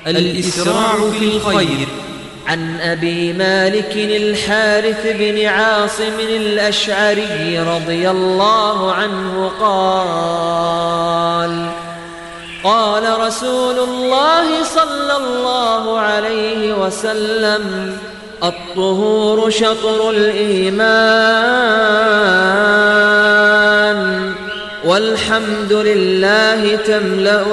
الإسراع في الخير عن ابي مالك الحارث بن عاصم الاشعري رضي الله عنه قال قال رسول الله صلى الله عليه وسلم الطهور شطر الايمان والحمد لله تملا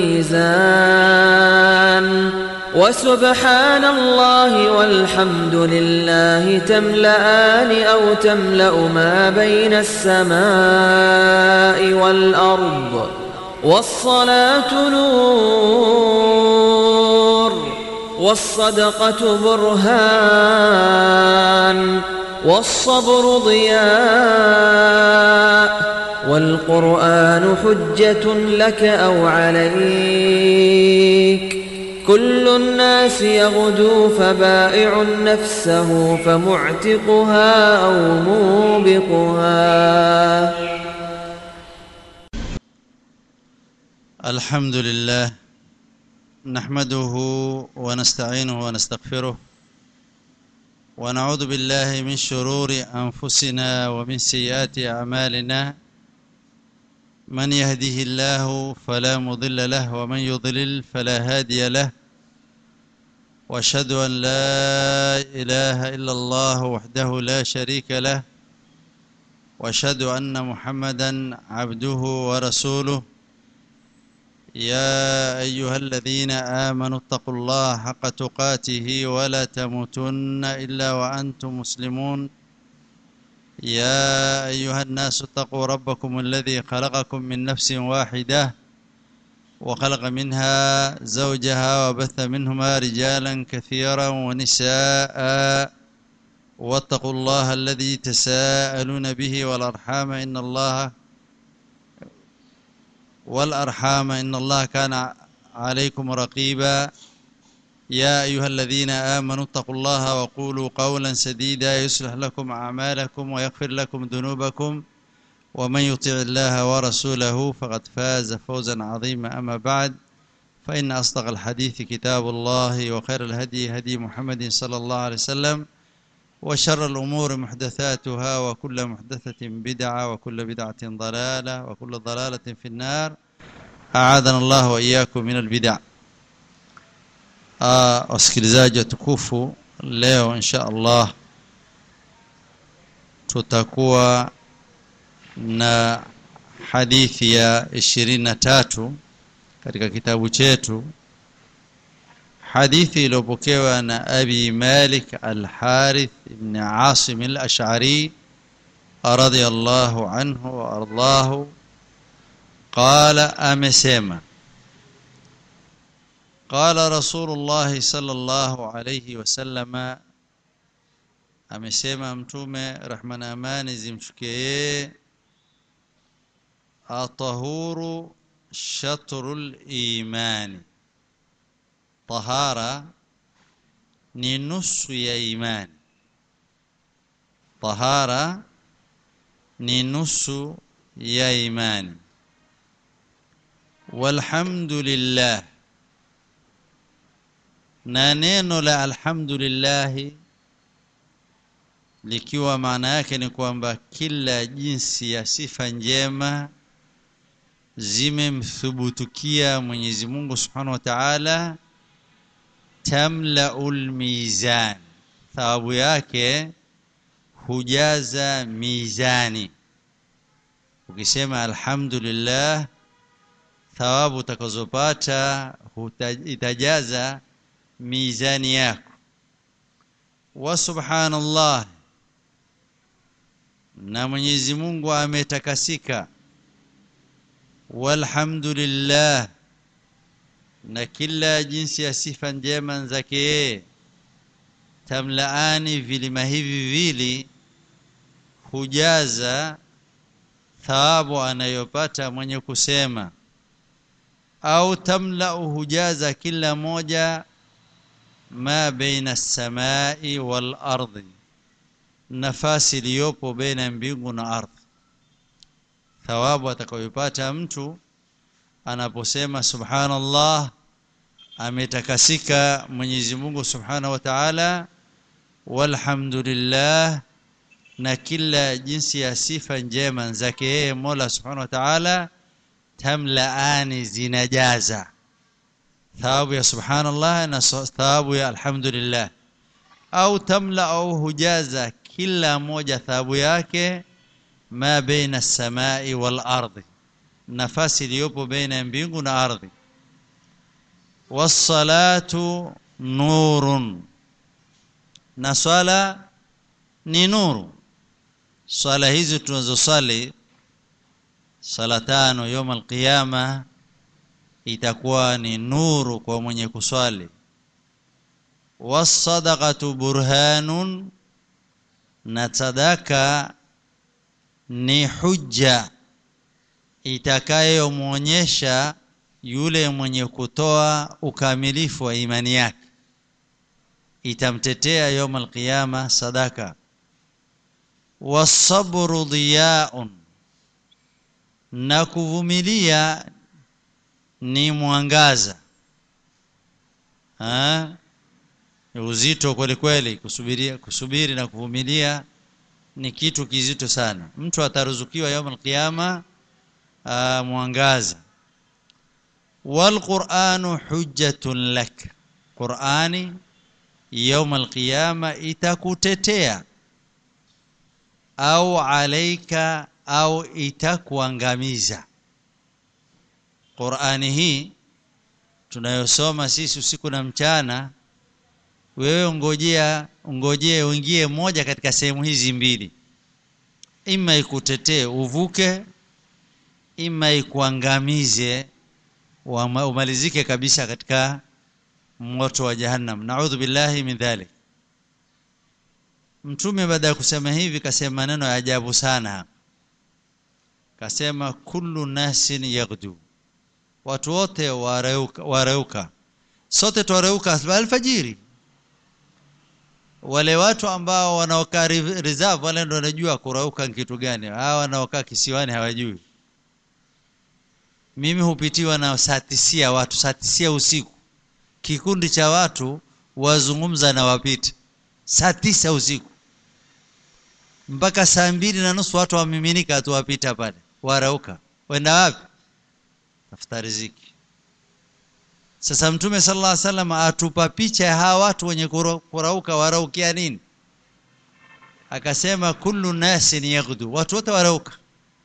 الميزان وسبحان الله والحمد لله تملأان أو تملأ ما بين السماء والأرض والصلاة نور والصدقة برهان والصبر ضياء والقرآن حجة لك أو عليك كل الناس يغدو فبائع نفسه فمعتقها أو موبقها الحمد لله نحمده ونستعينه ونستغفره ونعوذ بالله من شرور أنفسنا ومن سيئات أعمالنا من يهده الله فلا مضل له ومن يضلل فلا هادي له واشهد ان لا اله الا الله وحده لا شريك له واشهد ان محمدا عبده ورسوله يا ايها الذين امنوا اتقوا الله حق تقاته ولا تموتن الا وانتم مسلمون يا أيها الناس اتقوا ربكم الذي خلقكم من نفس واحدة وخلق منها زوجها وبث منهما رجالا كثيرا ونساء واتقوا الله الذي تساءلون به والأرحام إن الله والأرحام إن الله كان عليكم رقيبا يا أيها الذين آمنوا اتقوا الله وقولوا قولا سديدا يصلح لكم أعمالكم ويغفر لكم ذنوبكم ومن يطع الله ورسوله فقد فاز فوزا عظيما أما بعد فإن أصدق الحديث كتاب الله وخير الهدي هدي محمد صلى الله عليه وسلم وشر الأمور محدثاتها وكل محدثة بدعة وكل بدعة ضلالة وكل ضلالة في النار أعاذنا الله وإياكم من البدع Uh, wasikilizaji watukufu leo insha Allah tutakuwa na hadithi ya ishirini na tatu katika kitabu chetu hadithi iliyopokewa na Abi Malik Al-Harith ibn Asim Al-Ash'ari radiyallahu anhu wa ardahu qala amesema قال رسول الله صلى الله عليه وسلم amesema mtume rehma na amani zimshukie yeye atahuru shatrul imani tahara ni nusu ya imani tahara ni nusu ya imani walhamdulillah na neno la alhamdulillah likiwa maana yake ni kwamba kila jinsi ya sifa njema zimemthubutukia Mwenyezi Mungu Subhanahu wa Ta'ala tamlaul mizan thawabu yake hujaza mizani ukisema alhamdulillah thawabu utakazopata itajaza mizani yako wa subhanallah na Mwenyezi Mungu ametakasika walhamdulillah na kila jinsi ya sifa njema zake yeye tamlaani vilima hivi vili hujaza thawabu anayopata mwenye kusema au tamlau hujaza kila moja ma baina samai wal ardi nafasi iliyopo baina mbingu na ardhi thawabu atakayopata mtu anaposema subhanallah ametakasika Mwenyezi Mungu Subhanahu wa Ta'ala walhamdulillah na kila jinsi ya sifa njema zake yeye Mola Subhanahu wa Ta'ala tamlaani zinajaza thawabu ya subhanallah na thawabu ya alhamdulillah au tamla au hujaza kila moja thawabu yake ma baina samai wal ardi nafasi iliyopo baina ya mbingu na ardhi wassalatu nurun na swala ni nuru swala hizi tunazosali sala tano يوم القيامه itakuwa ni nuru kwa mwenye kuswali wasadaqatu burhanun na sadaka ni hujja itakayomwonyesha yule mwenye kutoa ukamilifu wa imani yake itamtetea يوم القيامه sadaka wasabru diyaun na kuvumilia ni mwangaza ha? uzito kweli kweli kusubiria kusubiri na kuvumilia ni kitu kizito sana mtu ataruzukiwa يوم القيامه mwangaza والقرآن حجة لك قرآني يوم القيامة itakutetea au alaika au itakuangamiza Qur'ani hii tunayosoma sisi usiku na mchana wewe ungojea ungojee uingie moja katika sehemu hizi mbili ima ikutetee uvuke ima ikuangamize umalizike kabisa katika moto wa jahannam naudhu billahi min dhalik mtume baada ya kusema hivi kasema maneno ya ajabu sana kasema kullu nasin yaghdu watu wote wareuka, wareuka. sote twareuka alfajiri wale watu ambao wanaokaa reserve wale ndio wanajua kurauka kitu gani hawa wanaokaa kisiwani hawajui mimi hupitiwa na saa tisia watu saa tisia usiku kikundi cha watu wazungumza na wapita saa tisa usiku mpaka saa mbili na nusu watu wamiminika tu wapita pale warauka wenda wapi tafuta riziki sasa mtume sallallahu alaihi wasallam atupa picha ya hawa watu wenye kurauka waraukia nini akasema kullu nasin yaghdu watu wote warauka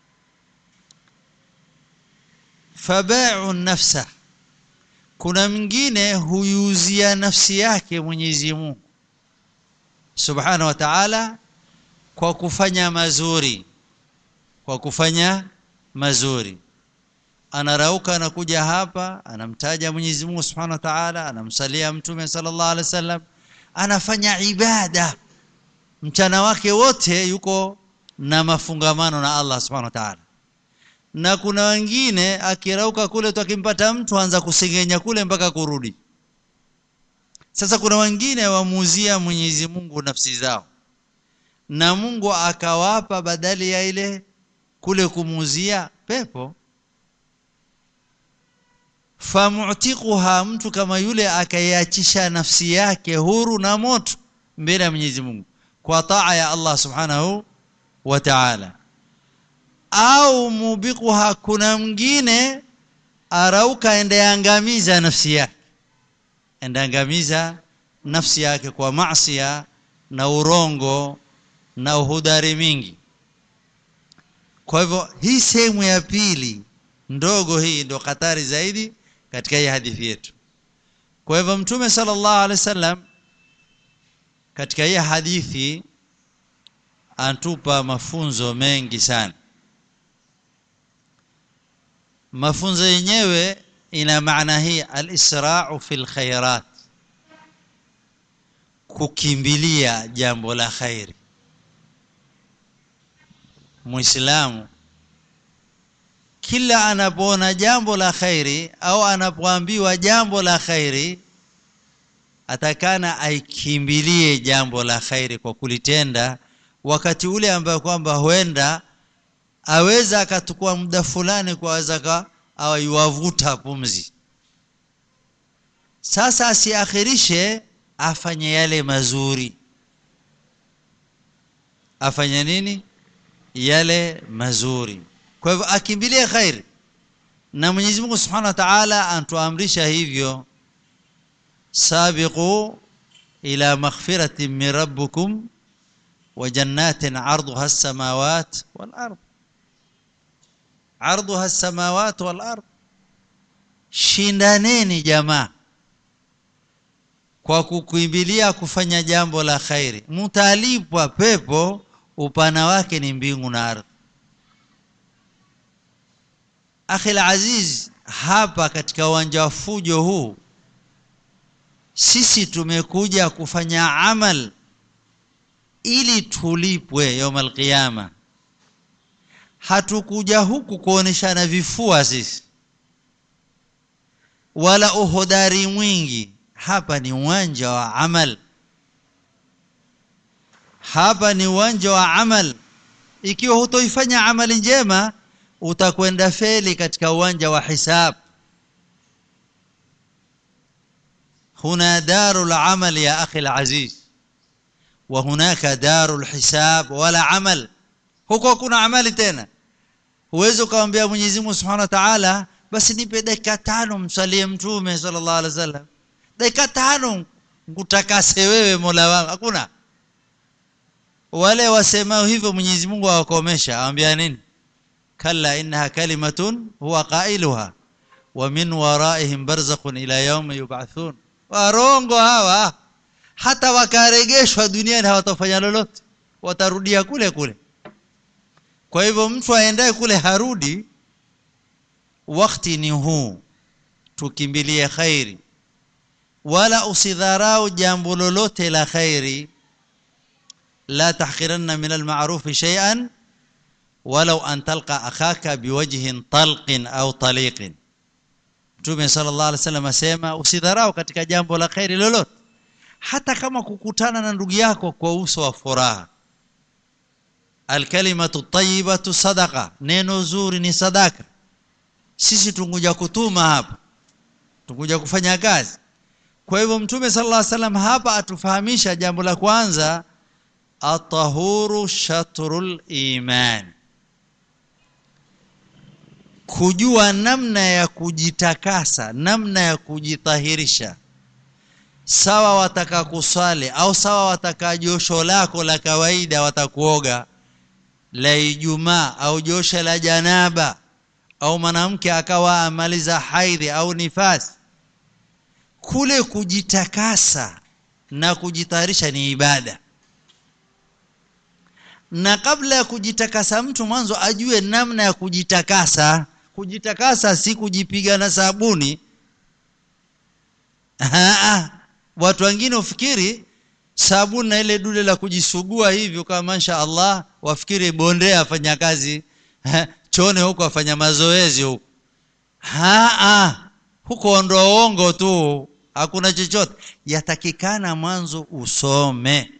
fabai'u nafsa kuna mwingine huyuzia nafsi yake Mwenyezi Mungu Subhanahu wa Ta'ala kwa kufanya mazuri kwa kufanya mazuri anarauka anakuja hapa anamtaja Mwenyezi Mungu Subhanahu wa Ta'ala anamsalia mtume sallallahu alaihi wasallam anafanya ibada mchana wake wote yuko na mafungamano na Allah Subhanahu wa Ta'ala na kuna wengine akirauka kule tu akimpata mtu anza kusengenya kule mpaka kurudi sasa kuna wengine wamuuzia Mwenyezi Mungu nafsi zao na Mungu akawapa badali ya ile kule kumuuzia pepo famu'tiquha mtu kama yule akaiachisha nafsi yake huru na moto mbele ya Mwenyezi Mungu kwa taa ya Allah Subhanahu wa Ta'ala au mubiquha kuna mwingine arauka endeangamiza nafsi yake endeangamiza nafsi yake kwa maasiya na urongo na uhudari mingi kwa hivyo hii sehemu ya pili ndogo hii ndio hatari zaidi katika hii hadithi yetu kwa hivyo mtume sallallahu alaihi wasallam katika hii hadithi antupa mafunzo mengi sana mafunzo yenyewe ina maana hii al-isra'u fil khairat kukimbilia jambo la khairi muislamu kila anapoona jambo la khairi au anapoambiwa jambo la khairi atakana aikimbilie jambo la khairi kwa kulitenda wakati ule ambayo kwamba huenda aweza akatukua muda fulani kwa aweza awaiwavuta pumzi sasa asiakhirishe afanye yale mazuri afanye nini yale mazuri kwa hivyo akimbilie khairi na Mwenyezi Mungu Subhanahu wa Ta'ala antuamrisha hivyo sabiqu ila maghfiratin min rabbikum wa jannatin 'arduha as-samawati wal ard 'arduha as-samawati wal ard shindaneni jamaa kwa kukimbilia kufanya jambo la khairi mtalipwa pepo upana wake ni mbingu na ardhi akhi aziz hapa katika uwanja wa fujo huu sisi tumekuja kufanya amal ili tulipwe yaumal qiyama hatukuja huku kuoneshana vifua sisi wala uhodari mwingi hapa ni uwanja wa amal hapa ni uwanja wa amal ikiwa hutoifanya amali njema utakwenda feli katika uwanja wa hisab هنا دار العمل يا أخي العزيز وهناك دار الحساب ولا عمل huko kuna amali tena huwezi ukamwambia Mwenyezi Mungu Subhanahu wa Ta'ala basi nipe dakika tano msalie mtume sallallahu alaihi wasallam dakika tano ngutakase wewe Mola wangu hakuna wale wasemao hivyo Mwenyezi Mungu awakomesha awambia nini kalla innaha kalimatun huwa qailuha wa min waraihim barzakhun ila yawmi yub'athun warongo hawa hata wakaregeshwa duniani hawatafanya lolote watarudia kule kule kwa hivyo mtu aendaye kule harudi wakati ni huu tukimbilie khairi wala usidharau jambo lolote la khairi la tahqiranna min alma'ruf shay'an walau an talqa akhaka biwajhin talqin au taliqin Mtume sallallahu alaihi wasallam asema usidharau katika jambo la khairi lolote hata kama kukutana na ndugu yako kwa uso wa furaha alkalimatu tayyibatu sadaqa neno zuri ni sadaka sisi tunguja kutuma hapa tunguja kufanya kazi kwa hivyo mtume sallallahu alaihi wasallam hapa atufahamisha jambo la kwanza atahuru shatrul iman kujua namna ya kujitakasa namna ya kujitahirisha sawa wataka kuswali au sawa wataka josho lako la kawaida watakuoga la Ijumaa au josho la janaba au mwanamke akawa amaliza haidhi au nifasi kule kujitakasa na kujitayarisha ni ibada na kabla ya kujitakasa mtu mwanzo ajue namna ya kujitakasa kujitakasa si kujipiga na sabuni Haa, watu wengine ufikiri sabuni na ile dule la kujisugua hivyo kama masha Allah wafikiri bondea afanya kazi chone huko afanya mazoezi huko haa huko ondoa uongo tu hakuna chochote yatakikana mwanzo usome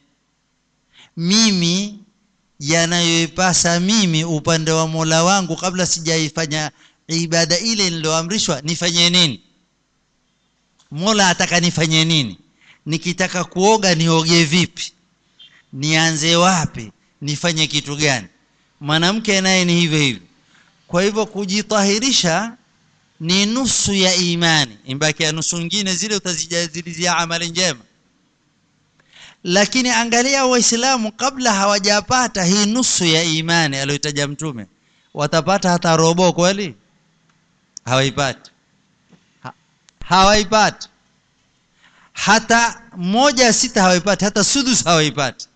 mimi yanayoipasa mimi upande wa Mola wangu kabla sijaifanya ibada ile niloamrishwa nifanye nini Mola ataka nifanye nini nikitaka kuoga nioge vipi nianze wapi nifanye kitu gani mwanamke naye ni hivyo hivyo kwa hivyo kujitahirisha ni nusu ya imani imbaki ya nusu nyingine zile utazijazilizia amali njema lakini angalia waislamu kabla hawajapata hii nusu ya imani aliyotaja mtume watapata hata robo kweli hawaipati ha, hawaipati hata moja sita hawaipati hata sudus hawaipati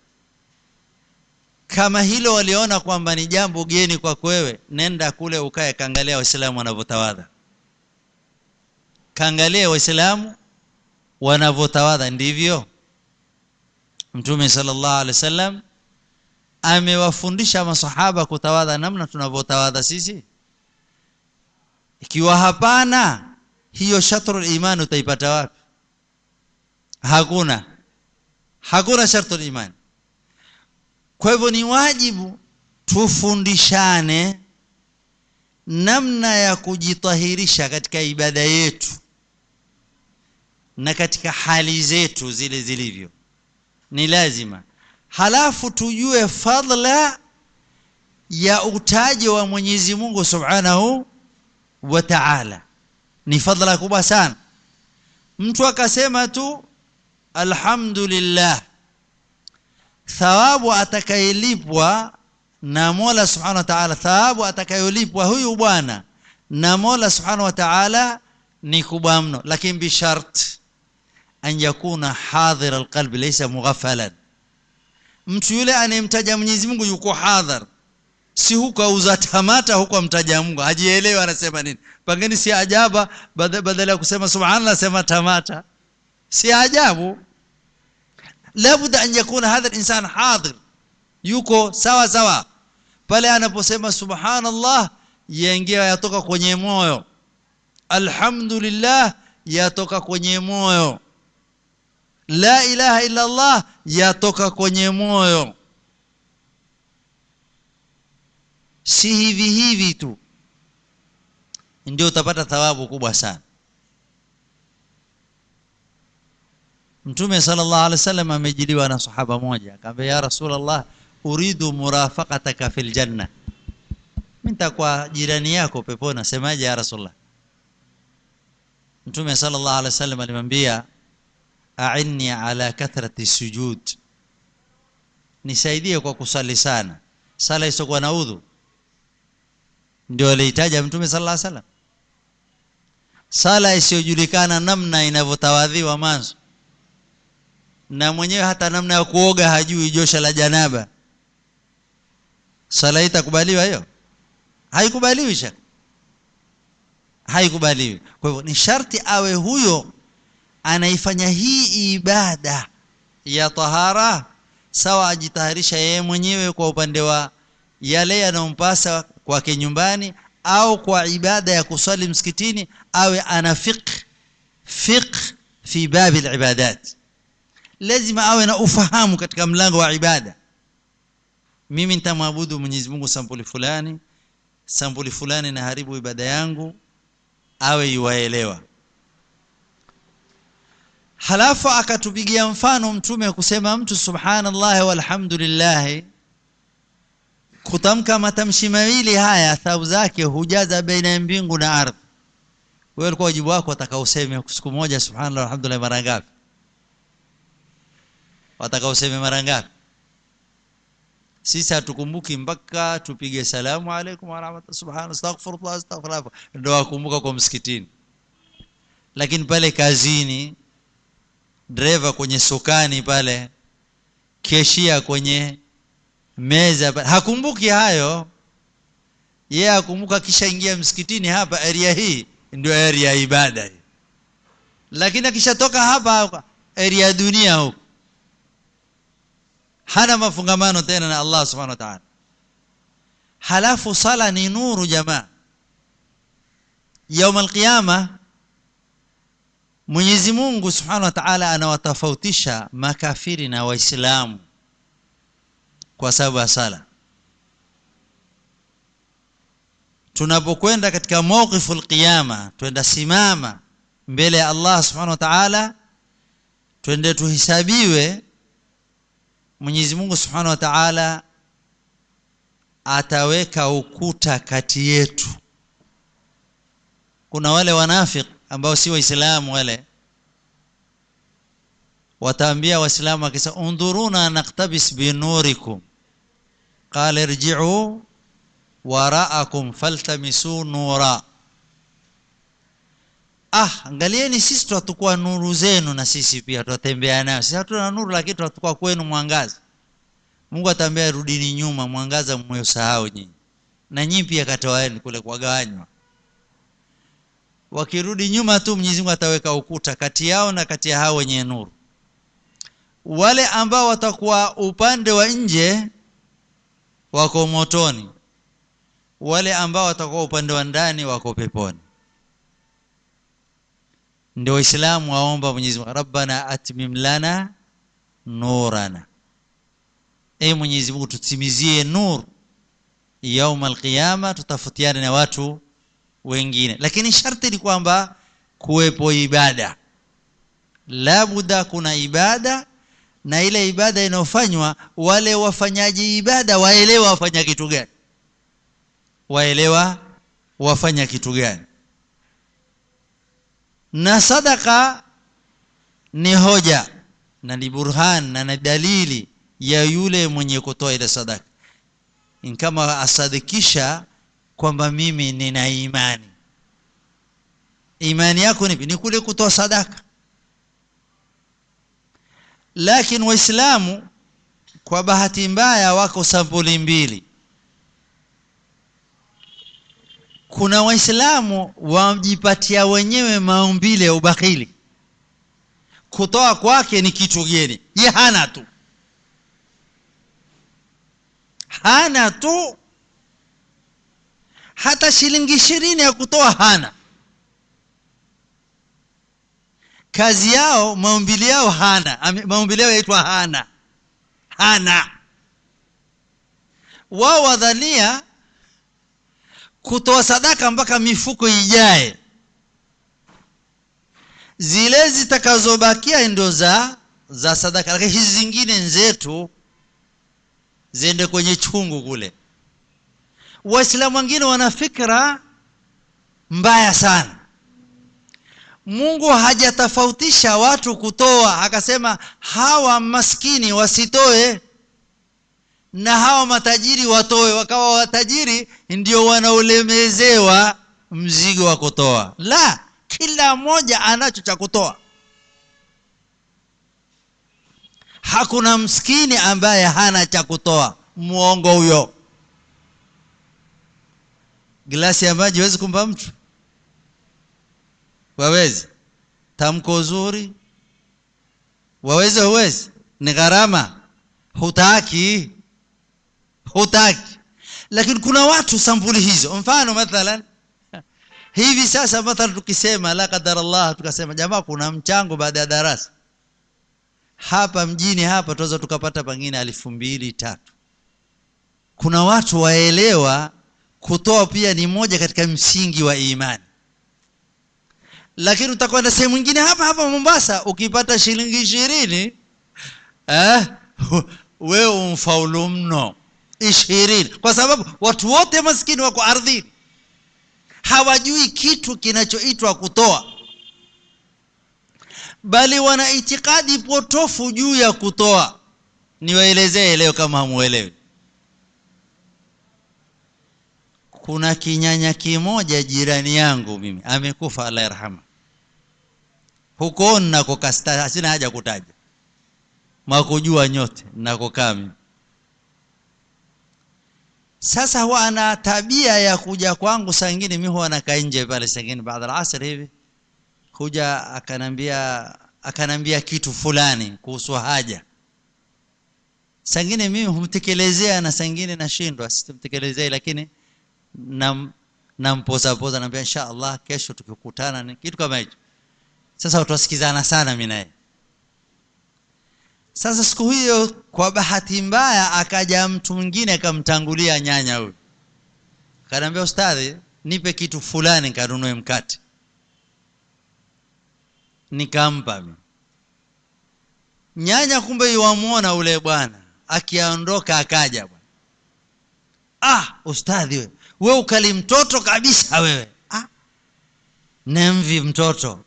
kama hilo waliona kwamba ni jambo geni kwa wewe nenda kule ukae kaangalia waislamu wanavyotawadha kaangalia waislamu wanavyotawadha ndivyo mtume sallallahu alaihi wasallam amewafundisha masahaba kutawadha namna tunavyotawadha sisi ikiwa hapana hiyo shatrul iman utaipata wapi hakuna hakuna shatrul iman kwa hivyo ni wajibu tufundishane namna ya kujitahirisha katika ibada yetu na katika hali zetu zile zilivyo ni lazima halafu tujue fadla ya utaji wa Mwenyezi Mungu Subhanahu wa Ta'ala ni fadla kubwa sana mtu akasema tu alhamdulillah thawabu atakayelipwa na Mola Subhanahu wa Ta'ala thawabu atakayolipwa huyu bwana na Mola Subhanahu wa Ta'ala ni kubwa mno lakini bishart an yakuna hadhir alqalbi laysa mughaffalan mtu yule anayemtaja Mwenyezi Mungu yuko hadhar si huko auza tamata huko amtaja Mungu hajielewi anasema nini pangeni si ajaba badala ya kusema subhanallah sema tamata si ajabu labda an yakuna hadha insan hadir yuko sawa sawa pale anaposema subhanallah yaingia yatoka kwenye moyo alhamdulillah yatoka kwenye moyo la ilaha illa allah yatoka kwenye moyo si hivi hivi tu ndio utapata thawabu kubwa sana Mtume sallallahu alaihi wasallam amejiliwa na sahaba moja akamwambia ya Rasulullah uridu murafaqataka fil janna mimi nitakuwa jirani yako peponi nasemaje ya Rasulullah Mtume sallallahu alaihi wasallam alimwambia a'inni ala kathrati sujud nisaidie kwa kusali sana sala isiyokuwa na udhu ndio alihitaja Mtume sallallahu alaihi wasallam sala isiyojulikana namna inavyotawadhiwa mwanzo na mwenyewe hata namna ya kuoga hajui josha la janaba sala itakubaliwa hiyo haikubaliwi shaka haikubaliwi kwa hivyo ni sharti awe huyo anaifanya hii ibada ya tahara sawa ajitaharisha yeye mwenyewe kwa upande wa yale yanayompasa kwake nyumbani au kwa ibada ya kusali msikitini awe ana fiqh fiqh fi babi alibadat lazima awe na ufahamu katika mlango wa ibada mimi nitamwabudu Mwenyezi Mungu sampuli fulani sampuli fulani na haribu ibada yangu awe yuwaelewa halafu akatupigia mfano mtume kusema mtu subhanallah walhamdulillah kutamka matamshi mawili haya thawabu zake hujaza baina ya mbingu na ardhi wewe ulikuwa wajibu wako atakauseme siku moja subhanallah walhamdulillah mara ngapi watakauseme mara ngapi sisi hatukumbuki mpaka tupige salamu alaykum wa rahmatullahi subhanahu astaghfirullah astaghfirullah ndio wakumbuka kwa msikitini lakini pale kazini dereva kwenye sokani pale keshia kwenye meza pale hakumbuki hayo yeye yeah, akumbuka kisha ingia msikitini hapa area hii ndio area ya ibada hii lakini akishatoka hapa area ya dunia huko hana mafungamano tena na Allah subhanahu wa ta'ala halafu sala ni nuru jamaa يوم القيامه Mwenyezi Mungu Subhanahu wa Ta'ala anawatofautisha makafiri na waislamu kwa sababu ya sala tunapokwenda katika mawqiful qiyama twenda simama mbele ya Allah Subhanahu wa Ta'ala twende tuhisabiwe Mwenyezi Mungu Subhanahu wa Ta'ala ataweka ukuta kati yetu kuna wale wanafiki ambao si waislamu wale wataambia waislamu akisa undhuruna naktabis binurikum qala irji'u wara'akum faltamisu nura ah angalieni sisi tutakuwa nuru zenu na sisi pia tutatembea nayo sisi hatuna nuru lakini tutakuwa kwenu mwangaza Mungu ataambia rudini nyuma mwangaza mmeyosahau nyinyi na nyinyi pia katoaeni kule kuwagawanywa wakirudi nyuma tu Mwenyezi Mungu ataweka ukuta kati yao na kati ya hao wenye nuru wale ambao watakuwa upande wa nje wako motoni wale ambao watakuwa upande wa ndani wako peponi ndio waislamu waomba Mwenyezi Mungu rabbana atmim lana nurana e Mwenyezi Mungu tutimizie nur yaum alqiyama tutafutiane na watu wengine lakini sharti ni kwamba kuwepo ibada labuda kuna ibada na ile ibada inayofanywa wale wafanyaji ibada waelewa wafanya kitu gani waelewa wafanya kitu gani na sadaka ni hoja na ni burhan na ni dalili ya yule mwenye kutoa ile sadaka kama asadikisha kwamba mimi nina imani imani yako ni ni kule kutoa sadaka lakini waislamu kwa bahati mbaya wako sampuli mbili kuna waislamu wajipatia wenyewe maumbile ya ubakhili kutoa kwake ni kitu geni ye hana tu hana tu hata shilingi ishirini ya kutoa hana kazi yao maumbili yao hana maumbili yao yaitwa hana hana wao wadhania kutoa sadaka mpaka mifuko ijae zile zitakazobakia ndo za za sadaka lakini hizi zingine nzetu ziende kwenye chungu kule waislamu wengine wana fikra mbaya sana mungu hajatofautisha watu kutoa akasema hawa maskini wasitoe na hawa matajiri watoe wakawa watajiri ndio wanaolemezewa mzigo wa kutoa la kila mmoja anacho cha kutoa hakuna mskini ambaye hana cha kutoa muongo huyo glasi ya maji huwezi kumpa mtu wawezi tamko zuri waweze huwezi ni gharama hutaki hutaki lakini kuna watu sampuli hizo mfano mathalan hivi sasa mathalan tukisema la qadar Allah tukasema jamaa kuna mchango baada ya darasa hapa mjini hapa tunaweza tukapata pengine elfu mbili tatu kuna watu waelewa kutoa pia ni moja katika msingi wa imani lakini utakwenda sehemu nyingine hapa hapa Mombasa ukipata shilingi ishirini eh, wewe umfaulu mno ishirini kwa sababu watu wote maskini wako ardhini hawajui kitu kinachoitwa kutoa bali wana itikadi potofu juu ya kutoa niwaelezee leo kama hamuelewi kuna kinyanya kimoja jirani yangu mimi amekufa Allah yarhama huko nakokasta sina haja kutaja makujua nyote nakokaa mimi sasa huwa ana tabia ya kuja kwangu saa ingine mimi huwa nakaa nje pale saa ingine baada ya asr hivi kuja akanambia akanambia kitu fulani kuhusu haja saa ingine mimi humtekelezea na saa ingine nashindwa situmtekelezee lakini nam nampoza poza naambia insha Allah kesho tukikutana ni kitu kama hicho sasa utasikizana sana mimi naye sasa siku hiyo kwa bahati mbaya akaja mtu mwingine akamtangulia nyanya huyu akaniambia ustadhi nipe kitu fulani nikanunue mkate nikampa mimi nyanya kumbe yuamuona ule bwana akiondoka akaja bwana ah ustadhi wewe wewe ukali mtoto kabisa wewe ah nemvi mtoto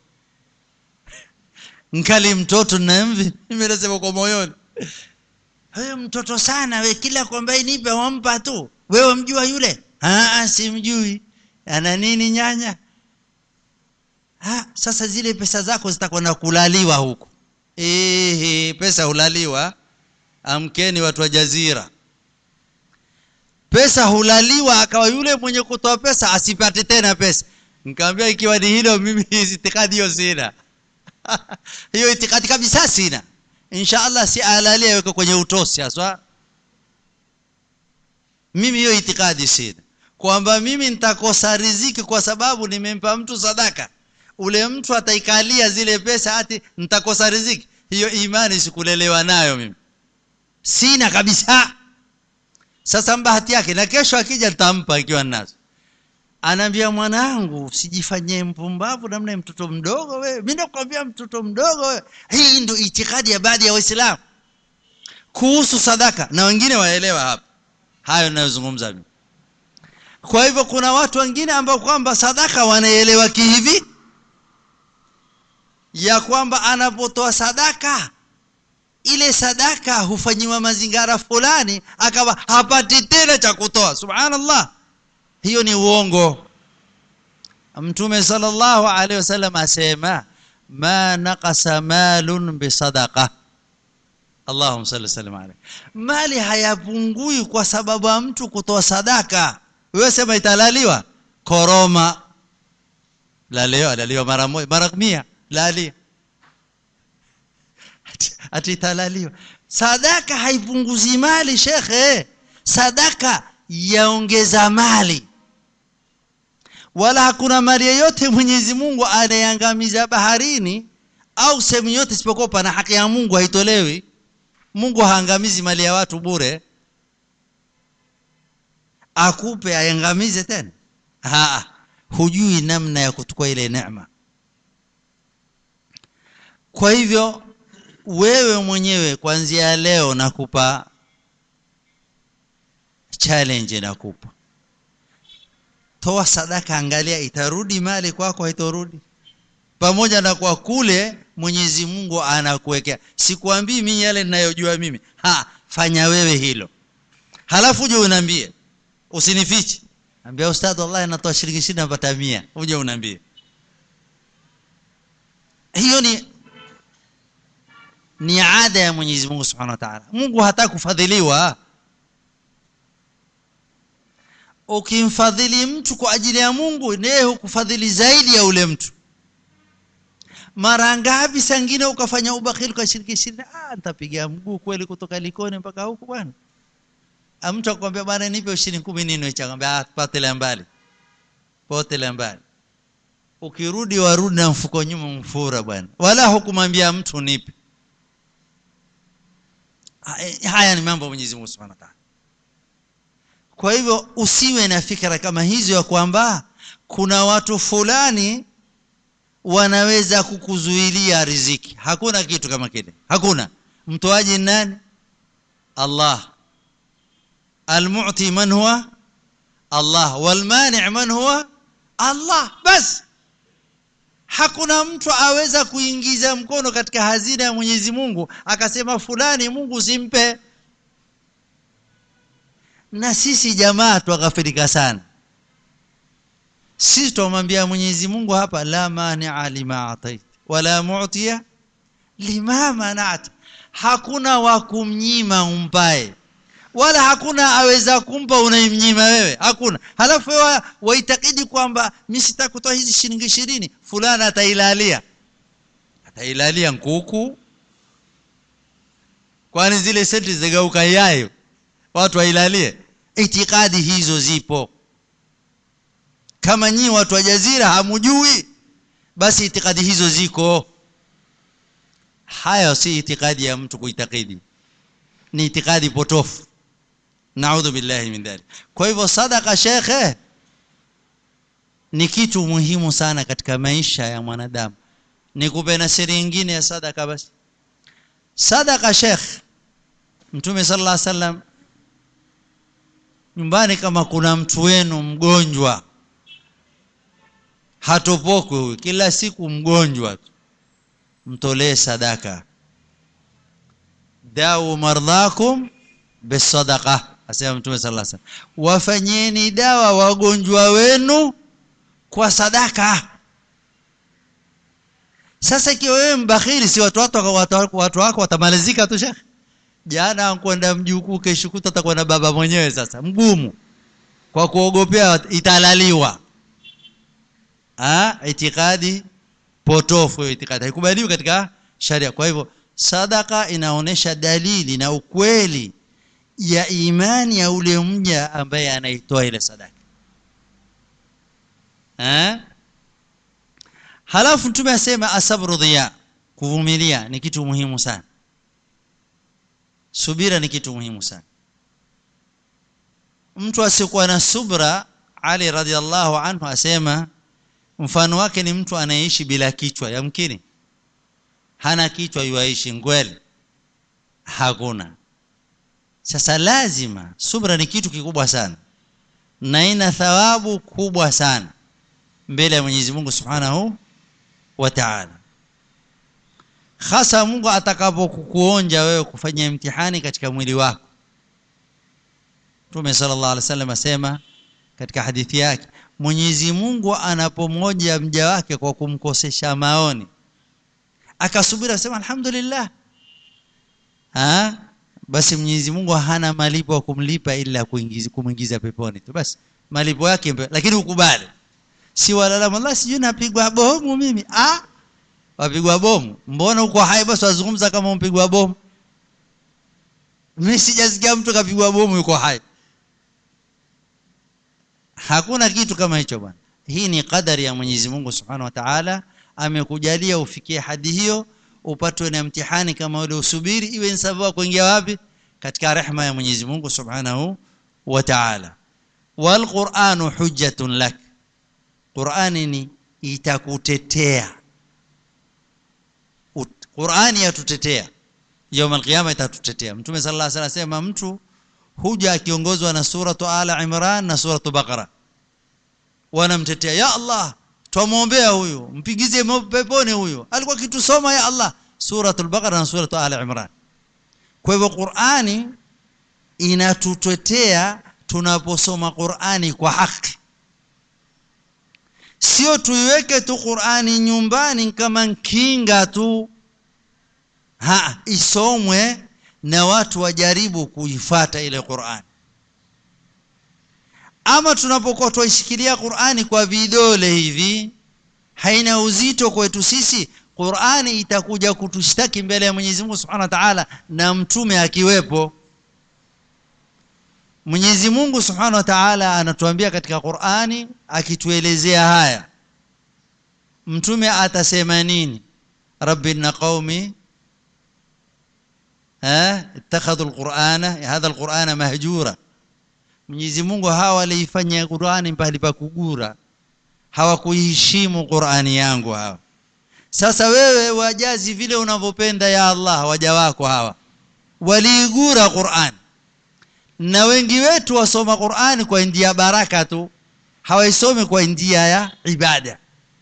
nkali mtoto nemvi mimi nasema kwa moyoni wewe mtoto sana we kila kwamba nipe wampa tu wewe mjua yule ah simjui ana nini nyanya ah sasa zile pesa zako zitakwenda kulaliwa huku eh pesa hulaliwa amkeni watu wa jazira pesa hulaliwa akawa yule mwenye kutoa pesa asipate tena pesa nikamwambia ikiwa ni hilo mimi itikadi hiyo sina hiyo itikadi kabisa sina insha Allah si alalia weka kwenye utosi haswa mimi hiyo itikadi sina kwamba mimi nitakosa riziki kwa sababu nimempa mtu sadaka ule mtu ataikalia zile pesa ati nitakosa riziki hiyo imani sikulelewa nayo mimi sina kabisa sasa bahati yake na kesho akija nitampa ikiwa nazo anaambia mwanangu usijifanyie mpumbavu namna ya mtoto mdogo wewe mimi nakwambia mtoto mdogo wewe hii ndio itikadi ya baadhi ya waislamu kuhusu sadaka na wengine waelewa hapa hayo ninayozungumza mimi kwa hivyo kuna watu wengine ambao kwamba sadaka wanaelewa kihivi ya kwamba anapotoa sadaka ile sadaka hufanyiwa mazingara fulani akawa hapati tena cha kutoa subhanallah hiyo ni uongo mtume sallallahu alaihi wasallam asema ma naqasa malun bisadaqa Allahumma salli sallam alayhi mali hayapungui kwa sababu ya mtu kutoa sadaka wewe sema italaliwa koroma lalio lalio mara moja mara 100 lalia ati italaliwa sadaka haipunguzi mali shekhe sadaka yaongeza mali wala hakuna mali yoyote Mwenyezi Mungu anayeangamiza baharini au sehemu yote isipokuwa pana haki ya Mungu haitolewi Mungu haangamizi mali ya watu bure akupe aiangamize tena ha hujui namna ya kuchukua ile neema kwa hivyo wewe mwenyewe kuanzia leo nakupa challenge nakupa toa sadaka angalia itarudi mali kwako haitorudi pamoja na kwa kule Mwenyezi Mungu anakuwekea sikwambii mimi yale ninayojua mimi ha fanya wewe hilo halafu uje unaambie usinifiche ambia ustadhi wallahi anatoa shilingi 20 napata 100 uje unaambie hiyo ni ni ada ya Mwenyezi Mungu Subhanahu wa Ta'ala Mungu hataki kufadhiliwa ukimfadhili mtu kwa ajili ya Mungu naye hukufadhili zaidi ya ule mtu mara ngapi sangine ukafanya ubakhili kwa shiriki ishirini ah nitapiga mguu kweli kutoka likoni mpaka huku bwana mtu akwambia bwana nipe shilingi 10 nini akamwambia ah potele mbali potele mbali ukirudi warudi na mfuko nyuma mfura bwana wala hukumwambia mtu nipe haya ni mambo Mwenyezi Mungu Subhanahu wa Ta'ala kwa hivyo usiwe na fikra kama hizo ya kwamba kuna watu fulani wanaweza kukuzuilia riziki hakuna kitu kama kile hakuna mtoaji nani Allah المعطي من هو الله والمانع من هو Allah bas hakuna mtu aweza kuingiza mkono katika hazina ya Mwenyezi Mungu akasema fulani Mungu simpe na sisi jamaa tughafirika sana sisi tumwambia Mwenyezi Mungu hapa la mani'a lima atait wala mu'tiya lima mana'at hakuna wa kumnyima umpae wala hakuna aweza kumpa unaimnyima wewe hakuna halafu wewe waitakidi kwamba mimi sitakutoa hizi shilingi 20 fulana atailalia atailalia nkuku kwani zile senti zigauka yayo watu wailalie itikadi hizo zipo kama nyinyi watu wa jazira hamujui basi itikadi hizo ziko hayo si itikadi ya mtu kuitakidi ni itikadi potofu naudhu billahi min dhalik kwa hivyo sadaka shekhe ni kitu muhimu sana katika maisha ya mwanadamu nikupe na siri nyingine ya sadaka basi sadaka shekh mtume sallallahu alaihi wasallam nyumbani kama kuna mtu wenu mgonjwa hatopokwe huyu kila siku mgonjwa mtolee sadaka dau mardhakum bisadaqa asema mtume sallallahu alaihi wasallam wafanyeni dawa wagonjwa wenu kwa sadaka sasa ikiwa wewe mbakhili si watu watu watu, watu wako watamalizika tu shekhi jana kwenda mjukuu kesho kuta atakuwa na baba mwenyewe sasa mgumu kwa kuogopea italaliwa ah itikadi potofu itikadi haikubaliwi katika sharia kwa hivyo sadaka inaonesha dalili na ukweli ya imani ya ule mja ambaye anaitoa ile sadaka eh halafu mtume asema asabru dhiya kuvumilia ni kitu muhimu sana subira ni kitu muhimu sana mtu asiyekuwa na subra Ali radhiallahu anhu asema mfano wake ni mtu anayeishi bila kichwa yamkini hana kichwa yuaishi ngwele hakuna sasa lazima subra ni kitu kikubwa sana na ina thawabu kubwa sana mbele ya Mwenyezi Mungu Subhanahu wa Ta'ala hasa Mungu atakapokuonja wewe kufanya mtihani katika mwili wako Mtume sallallahu alaihi wasallam asema katika hadithi yake Mwenyezi Mungu anapomoja mja wake kwa kumkosesha maoni akasubiri asema alhamdulillah ha basi Mwenyezi Mungu hana malipo ya kumlipa ila kuingiza kumuingiza peponi tu basi malipo yake lakini ukubali si walala Allah sijui napigwa bomu mimi ah wapigwa bomu mbona uko hai basi wazungumza kama umpigwa bomu mimi sijasikia mtu kapigwa bomu yuko hai hakuna kitu kama hicho bwana hii ni kadari ya Mwenyezi Mungu Subhanahu wa Ta'ala amekujalia ufikie hadi hiyo upatwe na mtihani kama ule usubiri iwe ni sababu kuingia wapi katika rehema ya Mwenyezi Mungu Subhanahu wa Ta'ala wal Qur'anu hujjatun lak Qur'ani ni itakutetea Qur'ani yatutetea يوم القيامه itatutetea Mtume sallallahu alaihi wasallam asema mtu huja akiongozwa na suratu ala Imran na suratu Baqara wanamtetea ya Allah tumuombea huyu mpigize peponi huyu alikuwa kitusoma ya Allah suratul Baqara na suratu ala Imran kwa hivyo Qur'ani inatutetea tunaposoma Qur'ani kwa haki sio tuiweke tu Qur'ani nyumbani kama kinga tu ha isomwe na watu wajaribu kuifata ile Qur'an ama tunapokuwa tuishikilia Qur'ani kwa vidole hivi haina uzito kwetu sisi Qur'ani itakuja kutushtaki mbele ya Mwenyezi Mungu Subhanahu wa Ta'ala na mtume akiwepo Mwenyezi Mungu Subhanahu wa Ta'ala anatuambia katika Qur'ani akituelezea haya mtume atasema nini rabbina qaumi ها اتخذوا القرآن هذا القرآن مهجورا Mwenyezi Mungu hawa waliifanya Qur'ani pahali pa kugura hawakuiheshimu Qur'ani yangu hawa sasa wewe wajazi vile unavyopenda ya Allah waja wako hawa waliigura Qur'an na wengi wetu wasoma Qur'ani kwa njia baraka tu hawaisomi kwa njia ya ibada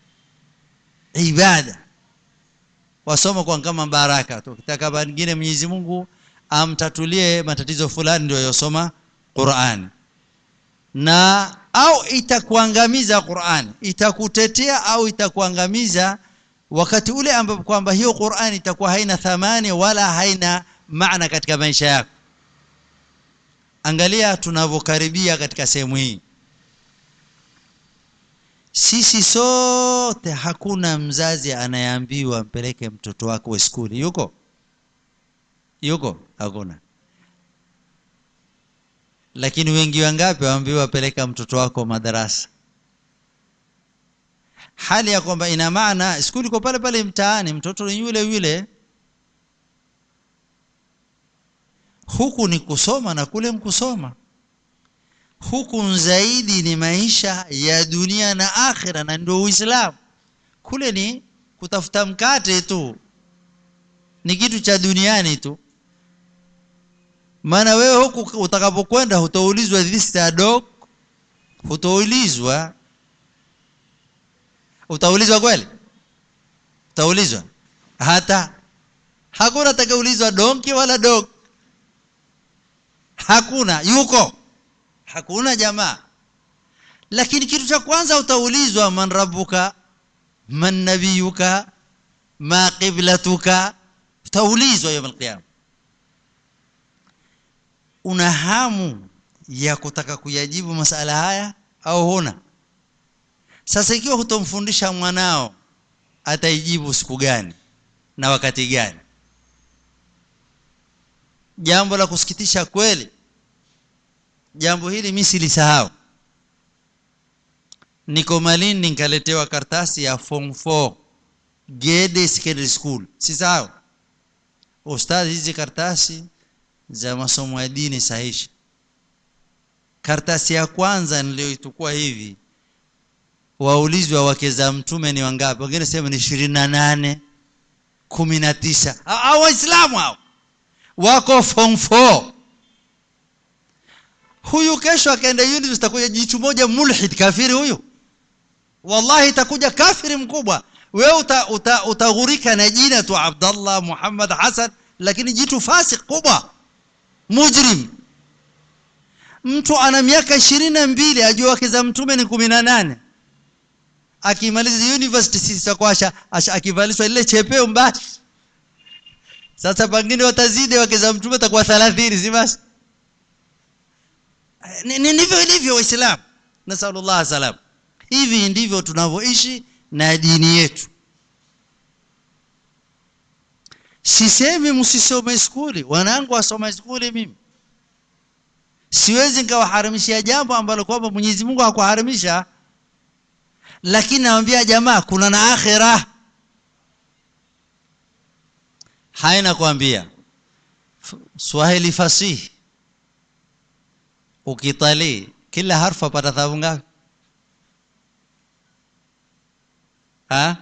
ibada wasoma kwa kama baraka tu kitaka pengine Mwenyezi Mungu amtatulie matatizo fulani ndio yosoma Qur'an na au itakuangamiza Qur'an itakutetea au itakuangamiza wakati ule ambapo kwamba hiyo Qur'an itakuwa haina thamani wala haina maana katika maisha yako angalia tunavyokaribia katika sehemu hii sisi sote hakuna mzazi anayeambiwa mpeleke mtoto wako skuli yuko yuko hakuna lakini wengi wangapi waambiwa peleka mtoto wako madarasa hali ya kwamba ina maana skuli iko pale pale mtaani mtoto ni yule yule huku ni kusoma na kule mkusoma huku zaidi ni maisha ya dunia na akhira na ndio uislamu kule ni kutafuta mkate tu ni kitu cha duniani tu maana wewe huku utakapokwenda hutaulizwa this a dog hutaulizwa utaulizwa kweli utaulizwa hata hakuna atakaulizwa donki wala dog hakuna yuko hakuna jamaa lakini kitu cha kwanza utaulizwa man rabbuka man nabiyuka ma qiblatuka utaulizwa yawm alqiyama una hamu ya kutaka kuyajibu masala haya au huna sasa ikiwa hutomfundisha mwanao ataijibu siku gani na wakati gani jambo la kusikitisha kweli jambo hili mimi silisahau niko Malindi nikaletewa kartasi ya form 4 Gede Secondary School sisahau ustadhi hizi kartasi za masomo ya dini sahihi karatasi ya kwanza niliyoitukua hivi waulizwa wake za mtume ni wangapi wengine sema ni ishirini na nane kumi na tisa au waislamu hao wako form 4 huyu kesho akaenda university takuja jichu moja mulhid kafiri huyu wallahi itakuja kafiri mkubwa wewe uta, uta, utaghurika na jina tu abdallah muhammad hasan lakini jitu fasik kubwa mujrim mtu ana miaka ishirini na mbili ajua wake za mtume ni kumi na nane akimaliza university sisi tutakuwa akivalishwa ile chepeo mbasi sasa pengine watazidi wake za mtume takuwa 30 si basi ndivyo ilivyo waislamu nasallallahu salam hivi ndivyo tunavyoishi na dini yetu sisemi msisome skuli wanangu wasoma skuli mimi siwezi nikawaharamishia jambo ambalo kwamba Mwenyezi Mungu hakuharamisha lakini naambia jamaa kuna na akhira haina kuambia Swahili fasihi ukitalii kila harfu apata thawabu ngapi ha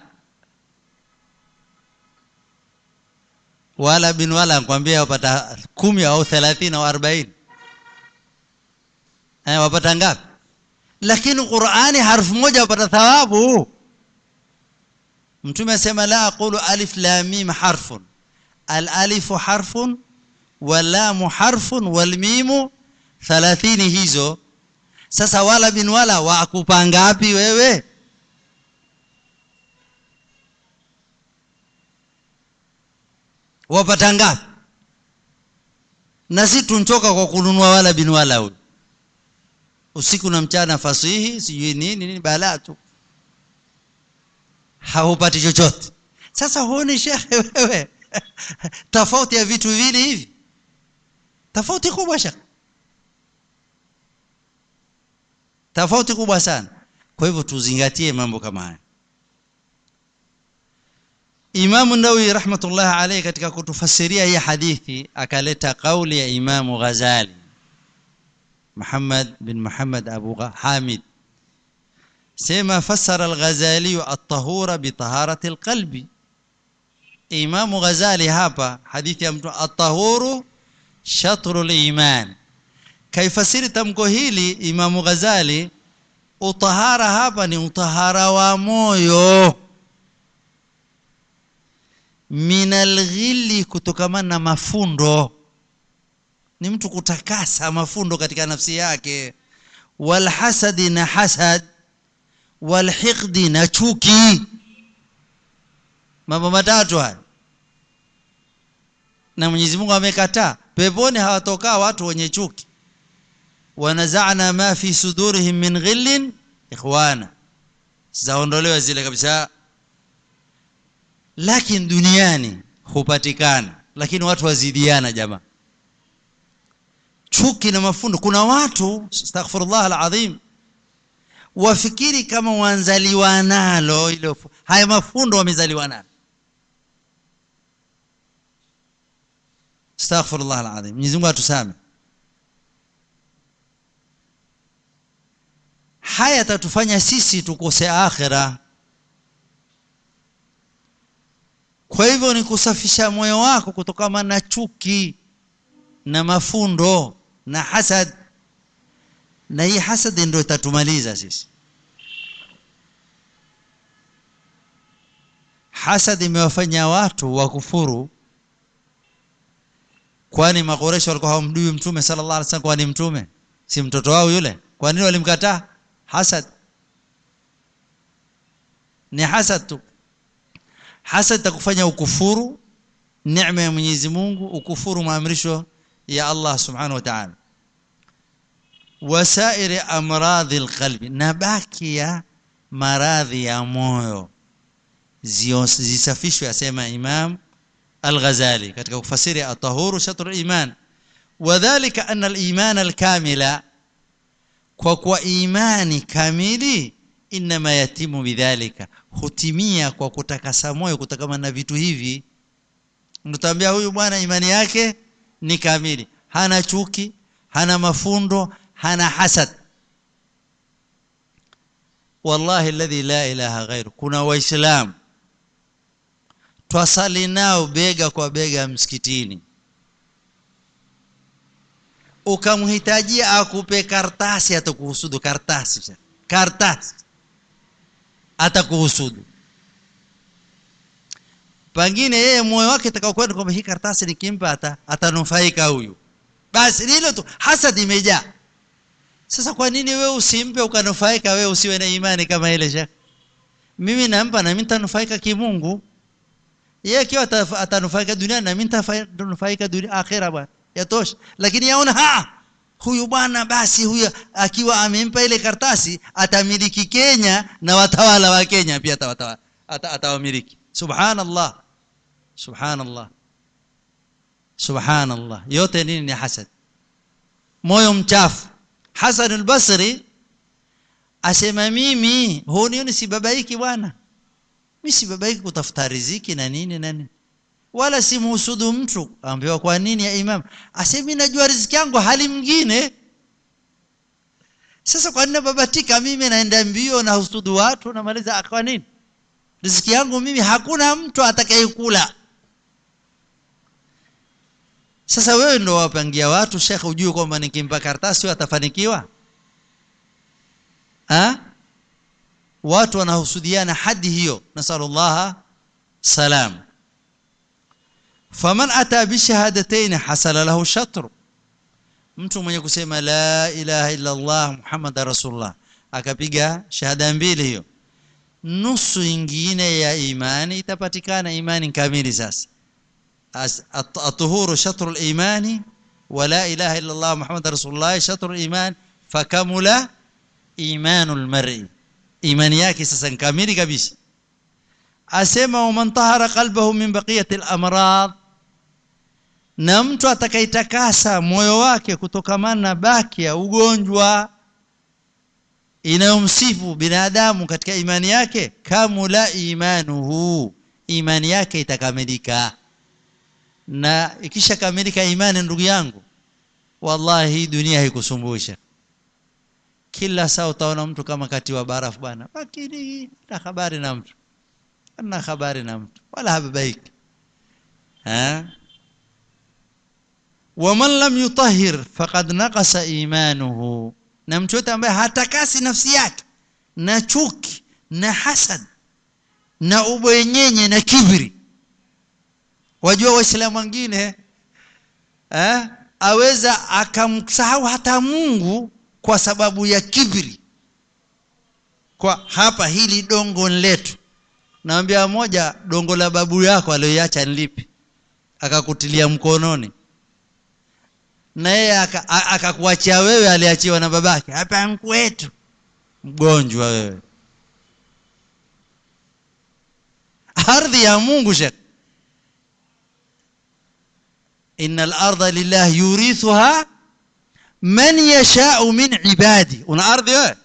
wala bin wala nakwambia wapata kumi au thelathini au arobaini eh, wapata ngapi lakini qurani harfu moja wapata thawabu mtume asema la aqulu alif lam mim harfun al alifu harfun walamu harfun walmimu thalathini hizo sasa wala bin wala wakupa ngapi wewe wapata ngapi na si tunchoka kwa kununua wala bin wala huyu usiku na mchana fasihi sijui nini nini balaa tu haupati chochote sasa huoni shekhe wewe tofauti ya vitu viwili hivi tofauti kubwa shekhe tofauti kubwa sana kwa hivyo tuzingatie mambo kama haya Imamu Nawawi rahmatullah alayhi katika kutufasiria hii hadithi akaleta kauli ya Imamu Ghazali Muhammad bin Muhammad Abu Hamid sema fassara al-Ghazali at-tahura bi taharati al-qalbi Imamu Ghazali hapa hadithi ya mtu at-tahuru shatru al-iman kaifasiri tamko hili Imamu Ghazali utahara hapa ni utahara wa moyo minal ghili kutokamana na mafundo ni mtu kutakasa mafundo katika nafsi yake wal hasadi na hasad wal hiqdi na chuki mambo matatu haya na Mwenyezi Mungu amekataa peponi hawatokaa watu wenye chuki wanazana ma fi sudurihim min ghillin ikhwana zaondolewa zile kabisa lakini duniani hupatikana lakini watu wazidiana jamaa chuki na mafundo kuna watu astaghfirullah alazim wafikiri kama wanzaliwa nalo ile haya mafundo wamezaliwa nalo astaghfirullah alazim Mwenyezi Mungu atusame haya tatufanya sisi tukose akhira kwa hivyo ni kusafisha moyo wako kutokana na chuki na mafundo na hasad na hii hasad ndio itatumaliza sisi hasad imewafanya watu wakufuru kwani makoresho walikuwa hawamjui mtume sallallahu alaihi wasallam kwani mtume si mtoto wao yule kwa nini walimkataa hasad ni hasad tu hasad takufanya ukufuru neema ya Mwenyezi Mungu ukufuru maamrisho ya Allah subhanahu wa ta'ala wasairi amradhi alqalbi na baki ya maradhi ya moyo zisafishwe asema Imam Al-Ghazali katika kufasiri at-tahuru shatr al-iman wadhālika anna al-iman al-kamila kwa kwa imani kamili inma yatimu bidhalika hutimia kwa kutakasa moyo kutokana na vitu hivi mtambia huyu bwana imani yake ni kamili hana chuki hana mafundo hana hasad wallahi alladhi la ilaha ghairu kuna waislamu twasali nao bega kwa bega msikitini ukamhitajia akupe kartasi atakuhusudu kartasi kartasi atakuhusudu pengine yeye moyo wake atakaokwenda kwamba hii kartasi nikimpa ata, atanufaika huyu basi hilo tu hasad imejaa sasa kwa nini wewe usimpe ukanufaika wewe usiwe na imani kama ile shekh mimi nampa na mimi nitanufaika kimungu yeye akiwa atanufaika dunia na mimi nitanufaika dunia akhira bwana yatosha lakini yaona ha huyu bwana basi huyu akiwa amempa ile kartasi atamiliki Kenya na watawala wa Kenya pia atawatawala atawamiliki subhanallah subhanallah subhanallah yote nini ni hasad moyo mchafu Hasan al-Basri asema mimi hunioni sibabaiki bwana mimi sibabaiki kutafuta riziki na nini na nini wala simhusudu mtu ambiwa kwa nini ya imam asema mimi najua riziki yangu hali mwingine sasa kwa nini babatika mimi naenda mbio na husudu watu namaliza kwa nini riziki yangu mimi hakuna mtu atakayekula sasa wewe ndo wapangia watu shekhe ujue kwamba nikimpa karatasi atafanikiwa ha? watu wanahusudiana hadi hiyo nasallallahu salam faman ata bishahadatayn hasala lahu shatru mtu mwenye kusema la ilaha illa allah muhammad rasulullah akapiga shahada mbili hiyo nusu ingine ya imani itapatikana imani kamili sasa الطهور شطر الإيمان ولا إله إلا الله محمد رسول الله شطر الإيمان فكمل إيمان المرء إيمان yake sasa kamili kabisa asema man tahara qalbahu min baqiyati al-amrad na mtu atakaitakasa moyo wake kutokamana na baki ya ugonjwa inayomsifu binadamu katika imani yake kamula imanuhu imani yake itakamilika na ikisha kamilika imani ndugu yangu wallahi hii dunia haikusumbusha kila saa utaona mtu kama kati wa barafu bwana lakini na habari na mtu na habari na mtu wala hababaiki ha waman lam yutahhir faqad naqasa imanuhu na mtu yote ambaye hatakasi nafsi yake na chuki na hasad na ubwenyenye na kibri wajua waislamu wengine eh aweza akamsahau hata Mungu kwa sababu ya kibri kwa hapa hili dongo letu naambia moja dongo la babu yako aliyoiacha nilipi akakutilia mkononi na yeye akakuachia wewe aliachiwa na babake hapa mkwetu mgonjwa wewe ardhi ya Mungu shekh إن الأرض لله يورثها من يشاء من عبادي una ardhi wewe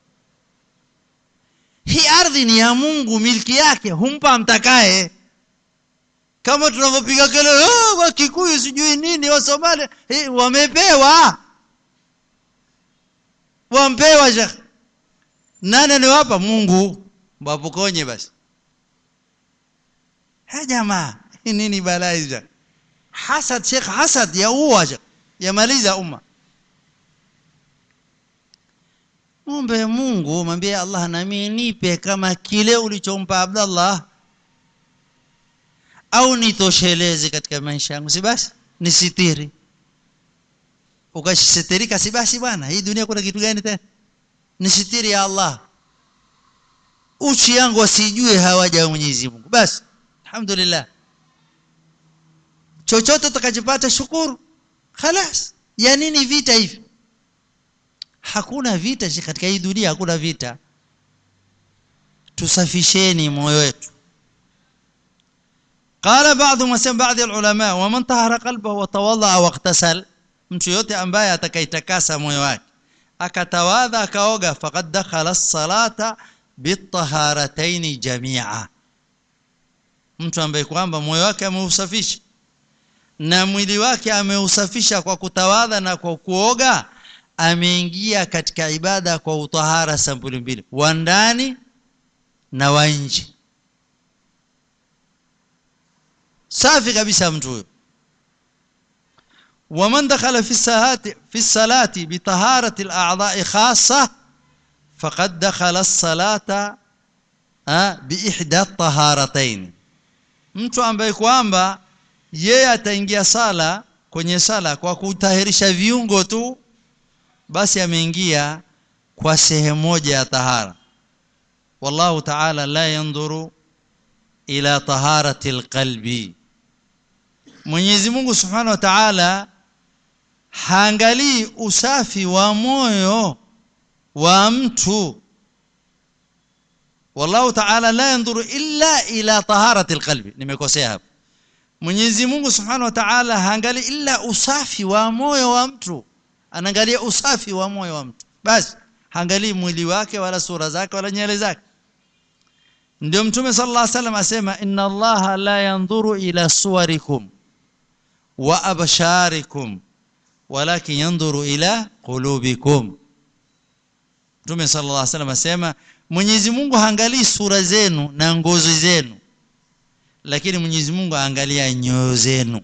hii ardhi ni ya Mungu milki yake humpa mtakaye kama tunavyopiga kelele oh, wa Kikuyu sijui nini wa Somalia hey, wamepewa wampewa shekh nani niwapa Mungu wapokonye basi ha jamaa nini balaa hizo hasad shekh hasad ya uwa yamaliza umma ombe Mungu mwambie Allah nami nipe kama kile ulichompa Abdallah au nitosheleze katika maisha yangu si basi nisitiri ukashitirika si basi bwana hii dunia kuna kitu gani tena nisitiri ya Allah uchi yangu wasijue hawaja Mwenyezi Mungu basi alhamdulillah chochote utakachopata shukuru khalas ya nini vita hivi hakuna vita katika hii dunia hakuna vita tusafisheni moyo wetu قال بعض مسلم بعض العلماء ومن طهر قلبه وتوضا واغتسل mtu yote ambaye atakaitakasa moyo wake akatawadha akaoga faqad dakhala as-salata bitaharatayn jami'a mtu ambaye kwamba moyo wake ameusafisha na mwili wake ameusafisha kwa kutawadha na kwa kuoga ameingia katika ibada kwa utahara sampuli mbili wa ndani na wa nje safi kabisa mtu huyo ومن دخل في الصلاة في الصلاة بطهارة الأعضاء خاصة فقد دخل الصلاة بإحدى الطهارتين mtu ambaye kwamba yeye ataingia sala kwenye sala kwa kutahirisha viungo tu basi ameingia kwa sehemu moja ya tahara wallahu ta'ala la yanzuru ila taharati alqalbi Mwenyezi Mungu Subhanahu wa Ta'ala haangalii usafi wa moyo wa mtu wallahu ta'ala la yanzuru illa ila taharati alqalbi nimekosea hapo Mwenyezi Mungu Subhanahu wa Ta'ala haangalii illa usafi wa moyo wa mtu anaangalia usafi wa moyo wa mtu basi haangalii mwili wake wala sura zake wala nywele zake ndio mtume sallallahu alaihi wasallam asema inna allaha la yanzuru ila suwarikum wa absharikum walakin yanzuru ila qulubikum mtume sallallahu alaihi wasallam asema Mwenyezi Mungu haangalii sura zenu na ngozi zenu lakini Mwenyezi Mungu aangalia nyoyo zenu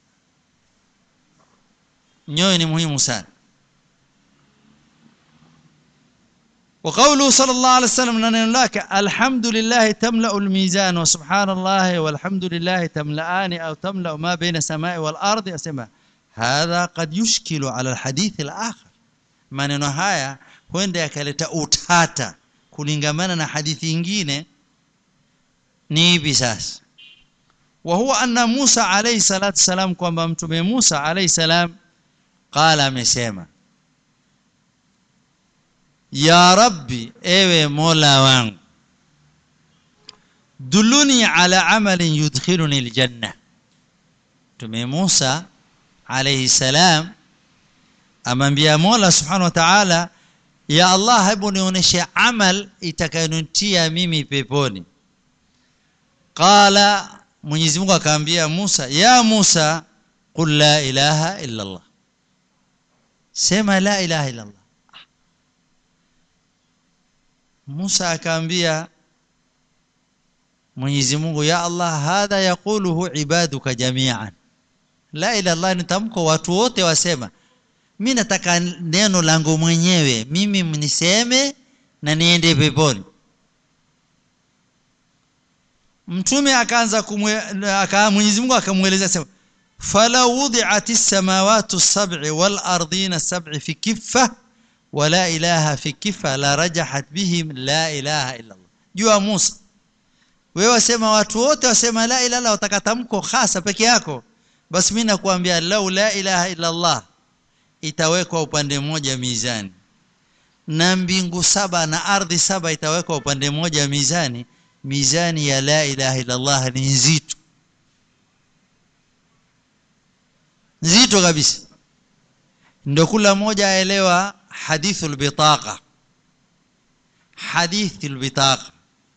nyoyo ni muhimu sana وقوله صلى الله عليه وسلم نن لك الحمد لله تملا الميزان وسبحان الله والحمد لله تملأان او تملا ما بين السماء والارض اسمع هذا قد يشكل على الحديث الاخر maneno haya huenda yakaleta utata kulingamana na hadithi nyingine ni hivi sasa wa huwa anna Musa alayhi salatu salam kwamba mtume Musa alayhi salam qala amesema ya rabbi ewe mola wangu duluni ala amalin yudkhiluni aljanna tume Musa alayhi salam amwambia mola subhanahu wa ta'ala ya allah hebu nionyeshe amal itakayonitia mimi peponi qala Mwenyezi Mungu akamwambia Musa ya Musa qul la ilaha illa Allah sema la ilaha illa Allah Musa akaambia Mwenyezi Mungu ya Allah hadha yaquluhu ibaduka jami'an la ila Allah ni tamko watu wote wasema mimi nataka neno langu mwenyewe mimi mniseme na niende peponi mtume akaanza aka Mwenyezi Mungu akamweleza sema fala wudi'at as-samawati as-sab'i wal ardina as-sab'i fi kiffa wala ilaha fi kifa la rajahat bihim la ilaha illa Allah jua Musa wewe wasema watu wote wasema la ilaha illa utakatamko hasa peke yako basi mimi nakuambia lau la ilaha illa Allah itawekwa upande mmoja mizani na mbingu saba na ardhi saba itawekwa upande mmoja mizani mizani ya la ilaha illa Allah ni nzito nzito kabisa ndio kula mmoja aelewa حديث البطاقة حديث البطاقة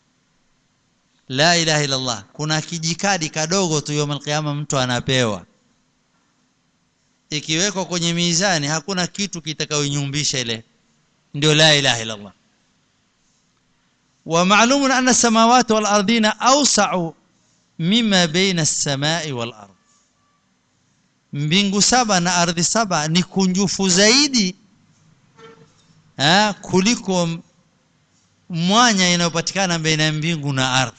لا إله إلا الله kuna kijikadi kadogo tu yom alqiyama mtu anapewa ikiwekwa kwenye mizani hakuna kitu kitakayonyumbisha ile ndio la ilaha illa Allah ومعلوم أن السماوات والأرضين أوسع مما بين السماء والأرض mbingu saba na ardhi saba ni kunjufu zaidi ha, kuliko mwanya inayopatikana baina ya mbingu na ardhi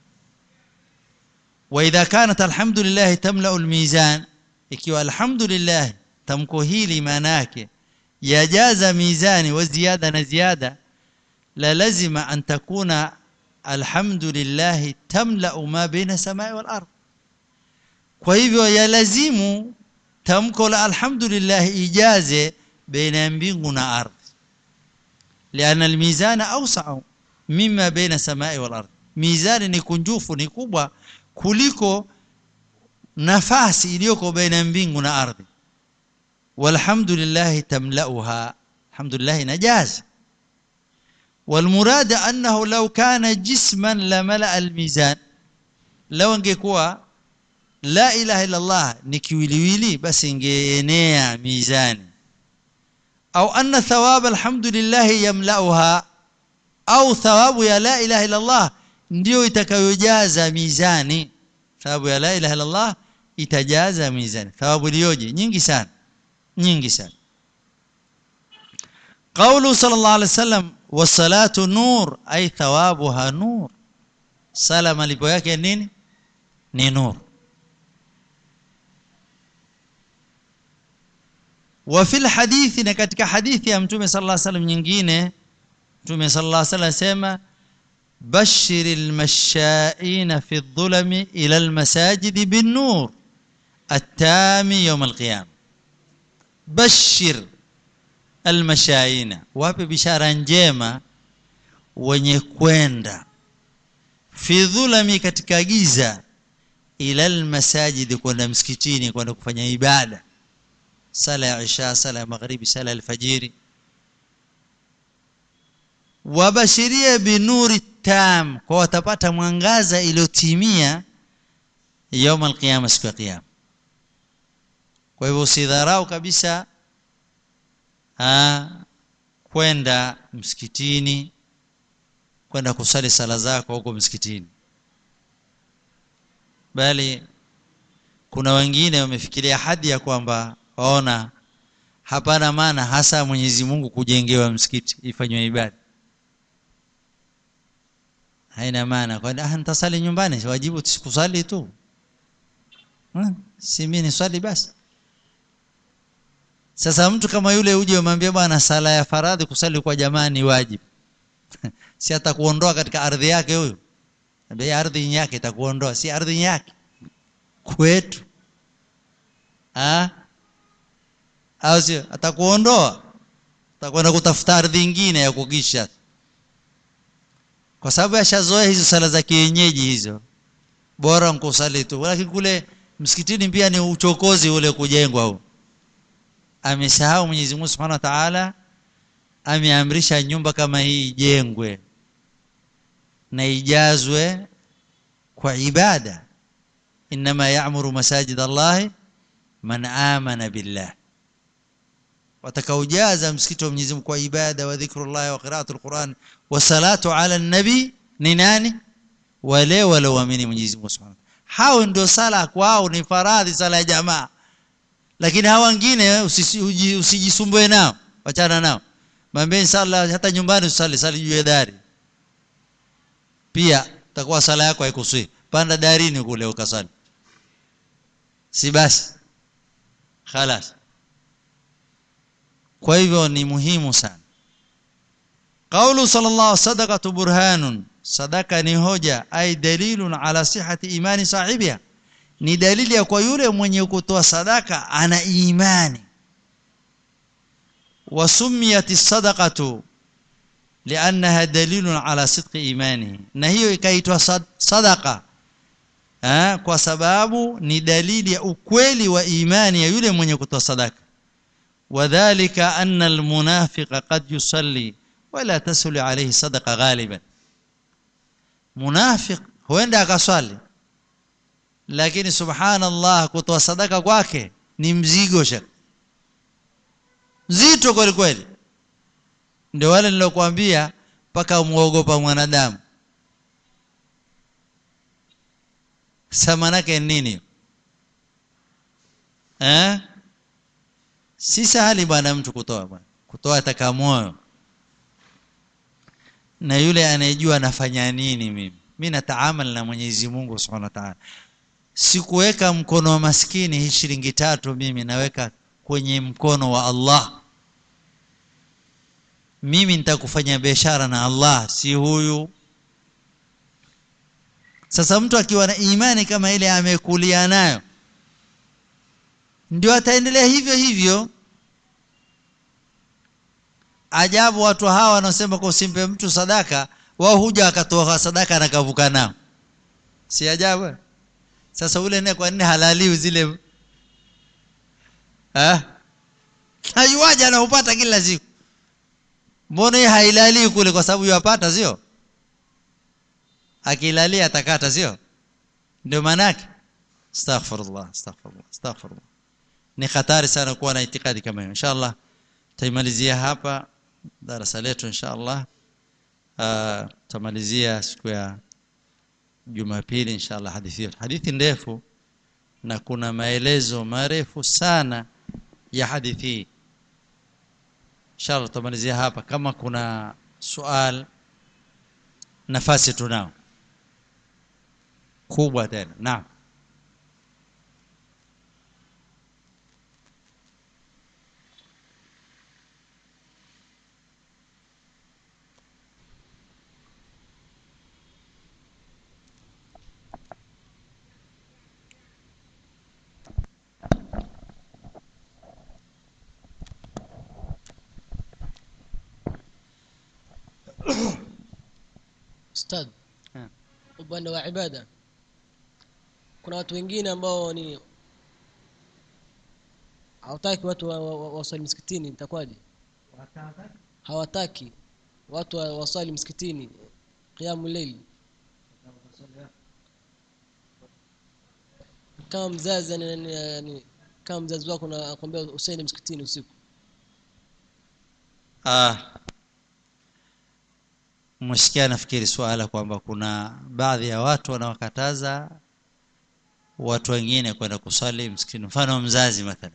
wa idha kanat alhamdulillah tamla almizan ikiwa alhamdulillah tamko hili maana yake yajaza mizani wa ziada na ziada la lazima an takuna alhamdulillah tamla ma baina samai wal ardh kwa hivyo yalazimu tamko la alhamdulillah ijaze baina ya mbingu na ardhi لأن الميزان أوسع مما بين السماء والأرض ميزان ni kunjufu ni kubwa kuliko nafasi iliyoko baina mbingu na ardhi walhamdulillah tamlauha alhamdulillah najaz والمراد أنه لو كان جسما لملأ الميزان لو ingekuwa la ilaha illa Allah ni kiwiliwili basi ingeenea mizani au anna thawab alhamdulillah yamlauha au thawabu ya la ilaha illa Allah ndio itakayojaza mizani thawabu ya la ilaha illa Allah itajaza mizani thawabu iliyoje nyingi sana nyingi sana قوله صلى الله عليه وسلم والصلاه نور اي ثوابها نور sala malipo yake nini ni nur wa fil hadithi na katika hadithi ya mtume sallallahu alaihi wasallam nyingine mtume sallallahu alaihi wasallam sema bashiril mashaina fi dhulami ila almasajid bin nur التامي يوم القيامه بشر المشاينا wape bishara njema wenye kwenda fi dhulami katika giza ila almasajid kwenda msikitini kwenda kufanya ibada sala ya isha sala ya magharibi sala ya alfajiri wabashirie binuri tam kwa watapata mwangaza iliyotimia يوم القيامه siku ya kiyama kwa hivyo usidharau kabisa ah kwenda msikitini kwenda kusali sala zako huko msikitini bali kuna wengine wamefikiria hadi ya kwamba waona hapana maana hasa Mwenyezi Mungu kujengewa msikiti ifanywe ibada haina maana kwa ah nitasali nyumbani wajibu tusikusali tu ha? si mimi ni swali basi sasa mtu kama yule uje umwambie bwana sala ya faradhi kusali kwa jamaa ni wajibu si atakuondoa katika ardhi yake huyo bei ardhi yake itakuondoa si ardhi yake kwetu ah au sio atakuondoa atakwenda kutafuta ardhi nyingine ya kukisha kwa sababu ashazoea hizo sala za kienyeji hizo bora nkusali tu lakini kule msikitini pia ni uchokozi ule kujengwa huu amesahau Mwenyezi Mungu Subhanahu wa Ta'ala ameamrisha nyumba kama hii ijengwe na ijazwe kwa ibada inma ya'muru masajid Allah man amana billah watakaojaza msikiti wa Mwenyezi Mungu kwa ibada wa dhikrullah wa qira'atul Qur'an wa salatu ala nabi ni nani wale walioamini Mwenyezi Mungu Subhanahu hao ndio sala kwao ni faradhi sala ya jamaa lakini hawa wengine usijisumbue nao wachana nao mwambie sala hata nyumbani usali sali juu ya dari pia takuwa sala yako haikusui panda darini kule ukasali si basi خلاص kwa hivyo ni muhimu sana قوله صلى الله صدقه برهان sadaka ni hoja ai dalilun ala sihhati imani sahibiha ni dalili ya kwa yule mwenye kutoa sadaka ana imani wasumiyat sadaqatu liannaha dalilun ala sidqi imani na hiyo ikaitwa sadaqa ha, kwa sababu ni dalili ya ukweli wa imani ya yule mwenye kutoa sadaka wadhālika anna almunafiqa qad yusalli wala tasulu alayhi sadaqa ghaliban munafiq huenda akaswali lakini subhanallah kutoa sadaka kwake ni mzigo shaka zito kweli kweli ndio wale nilokuambia mpaka umuogopa mwanadamu samanake nini eh si sahali bwana mtu kutoa bwana kutoa ataka moyo na yule anayejua anafanya nini mimi mimi nataamal na Mwenyezi Mungu Subhanahu wa Ta'ala sikuweka mkono wa maskini hii shilingi tatu mimi naweka kwenye mkono wa Allah mimi nitakufanya biashara na Allah si huyu sasa mtu akiwa na imani kama ile amekulia nayo ndio ataendelea hivyo hivyo ajabu watu hawa wanaosema kwa usimpe mtu sadaka wao huja akatoa sadaka na kavuka nao si ajabu sasa ule naye kwa nini halaliwi zile eh hayuaje anaupata kila siku mbona yeye hailali kule kwa sababu yapata sio akilalia atakata sio ndio manake astaghfirullah astaghfirullah astaghfirullah ni hatari sana kuwa na itikadi kama hiyo inshallah tutaimalizia hapa darasa letu insha allah uh, tutamalizia siku ya jumapili insha allah hadithi yetu hadithi ndefu na kuna maelezo marefu sana ya hadithi hii inshallah tutamalizia hapa kama kuna sual nafasi tunao kubwa tena naam Ustadh, Eh. upande wa ibada kuna watu wengine ambao ni hawataki watu wa- wa- wa- waswali msikitini, itakuwaje? Hawataki watu wa- waswali msikitini qiyamu layl. Kama mzazi yani, yani, yani, kama mzazi wako anakuambia usiende msikitini usiku, Ah, msikia nafikiri swala kwamba kuna baadhi ya watu wanawakataza watu wengine kwenda kusali msikitini, mfano mzazi mathalan.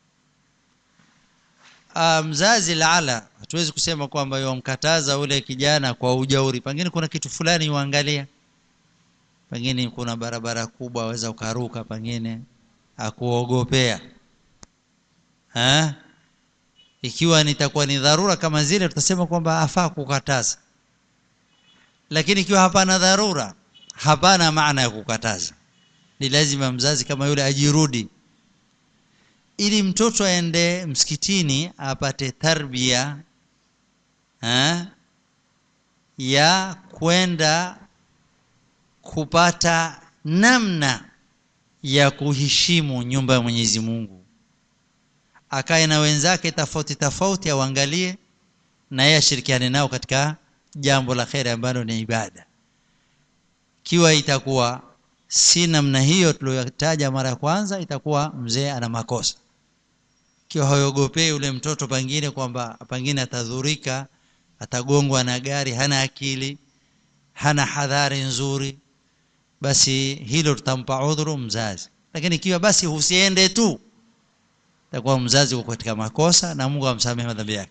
Ah, mzazi laala, hatuwezi kusema kwamba yomkataza ule kijana kwa ujauri, pengine kuna kitu fulani uangalia, pengine kuna barabara kubwa aweza ukaruka, pengine akuogopea ha? ikiwa nitakuwa ni dharura kama zile tutasema kwamba afaa kukataza lakini ikiwa hapana dharura hapana maana ya kukataza ni lazima mzazi kama yule ajirudi ili mtoto aende msikitini apate tarbia ha? ya kwenda kupata namna ya kuheshimu nyumba ya Mwenyezi Mungu akae na wenzake tofauti tofauti auangalie na yeye ashirikiane nao katika jambo la kheri ambalo ni ibada kiwa itakuwa si namna hiyo tuliyotaja mara ya kwanza itakuwa mzee ana makosa kiwa hayogopei ule mtoto pengine kwamba pengine atadhurika atagongwa na gari hana akili hana hadhari nzuri basi hilo tutampa udhuru mzazi lakini ikiwa basi husiende tu takuwa mzazi uko katika makosa na Mungu amsamehe madhambi yake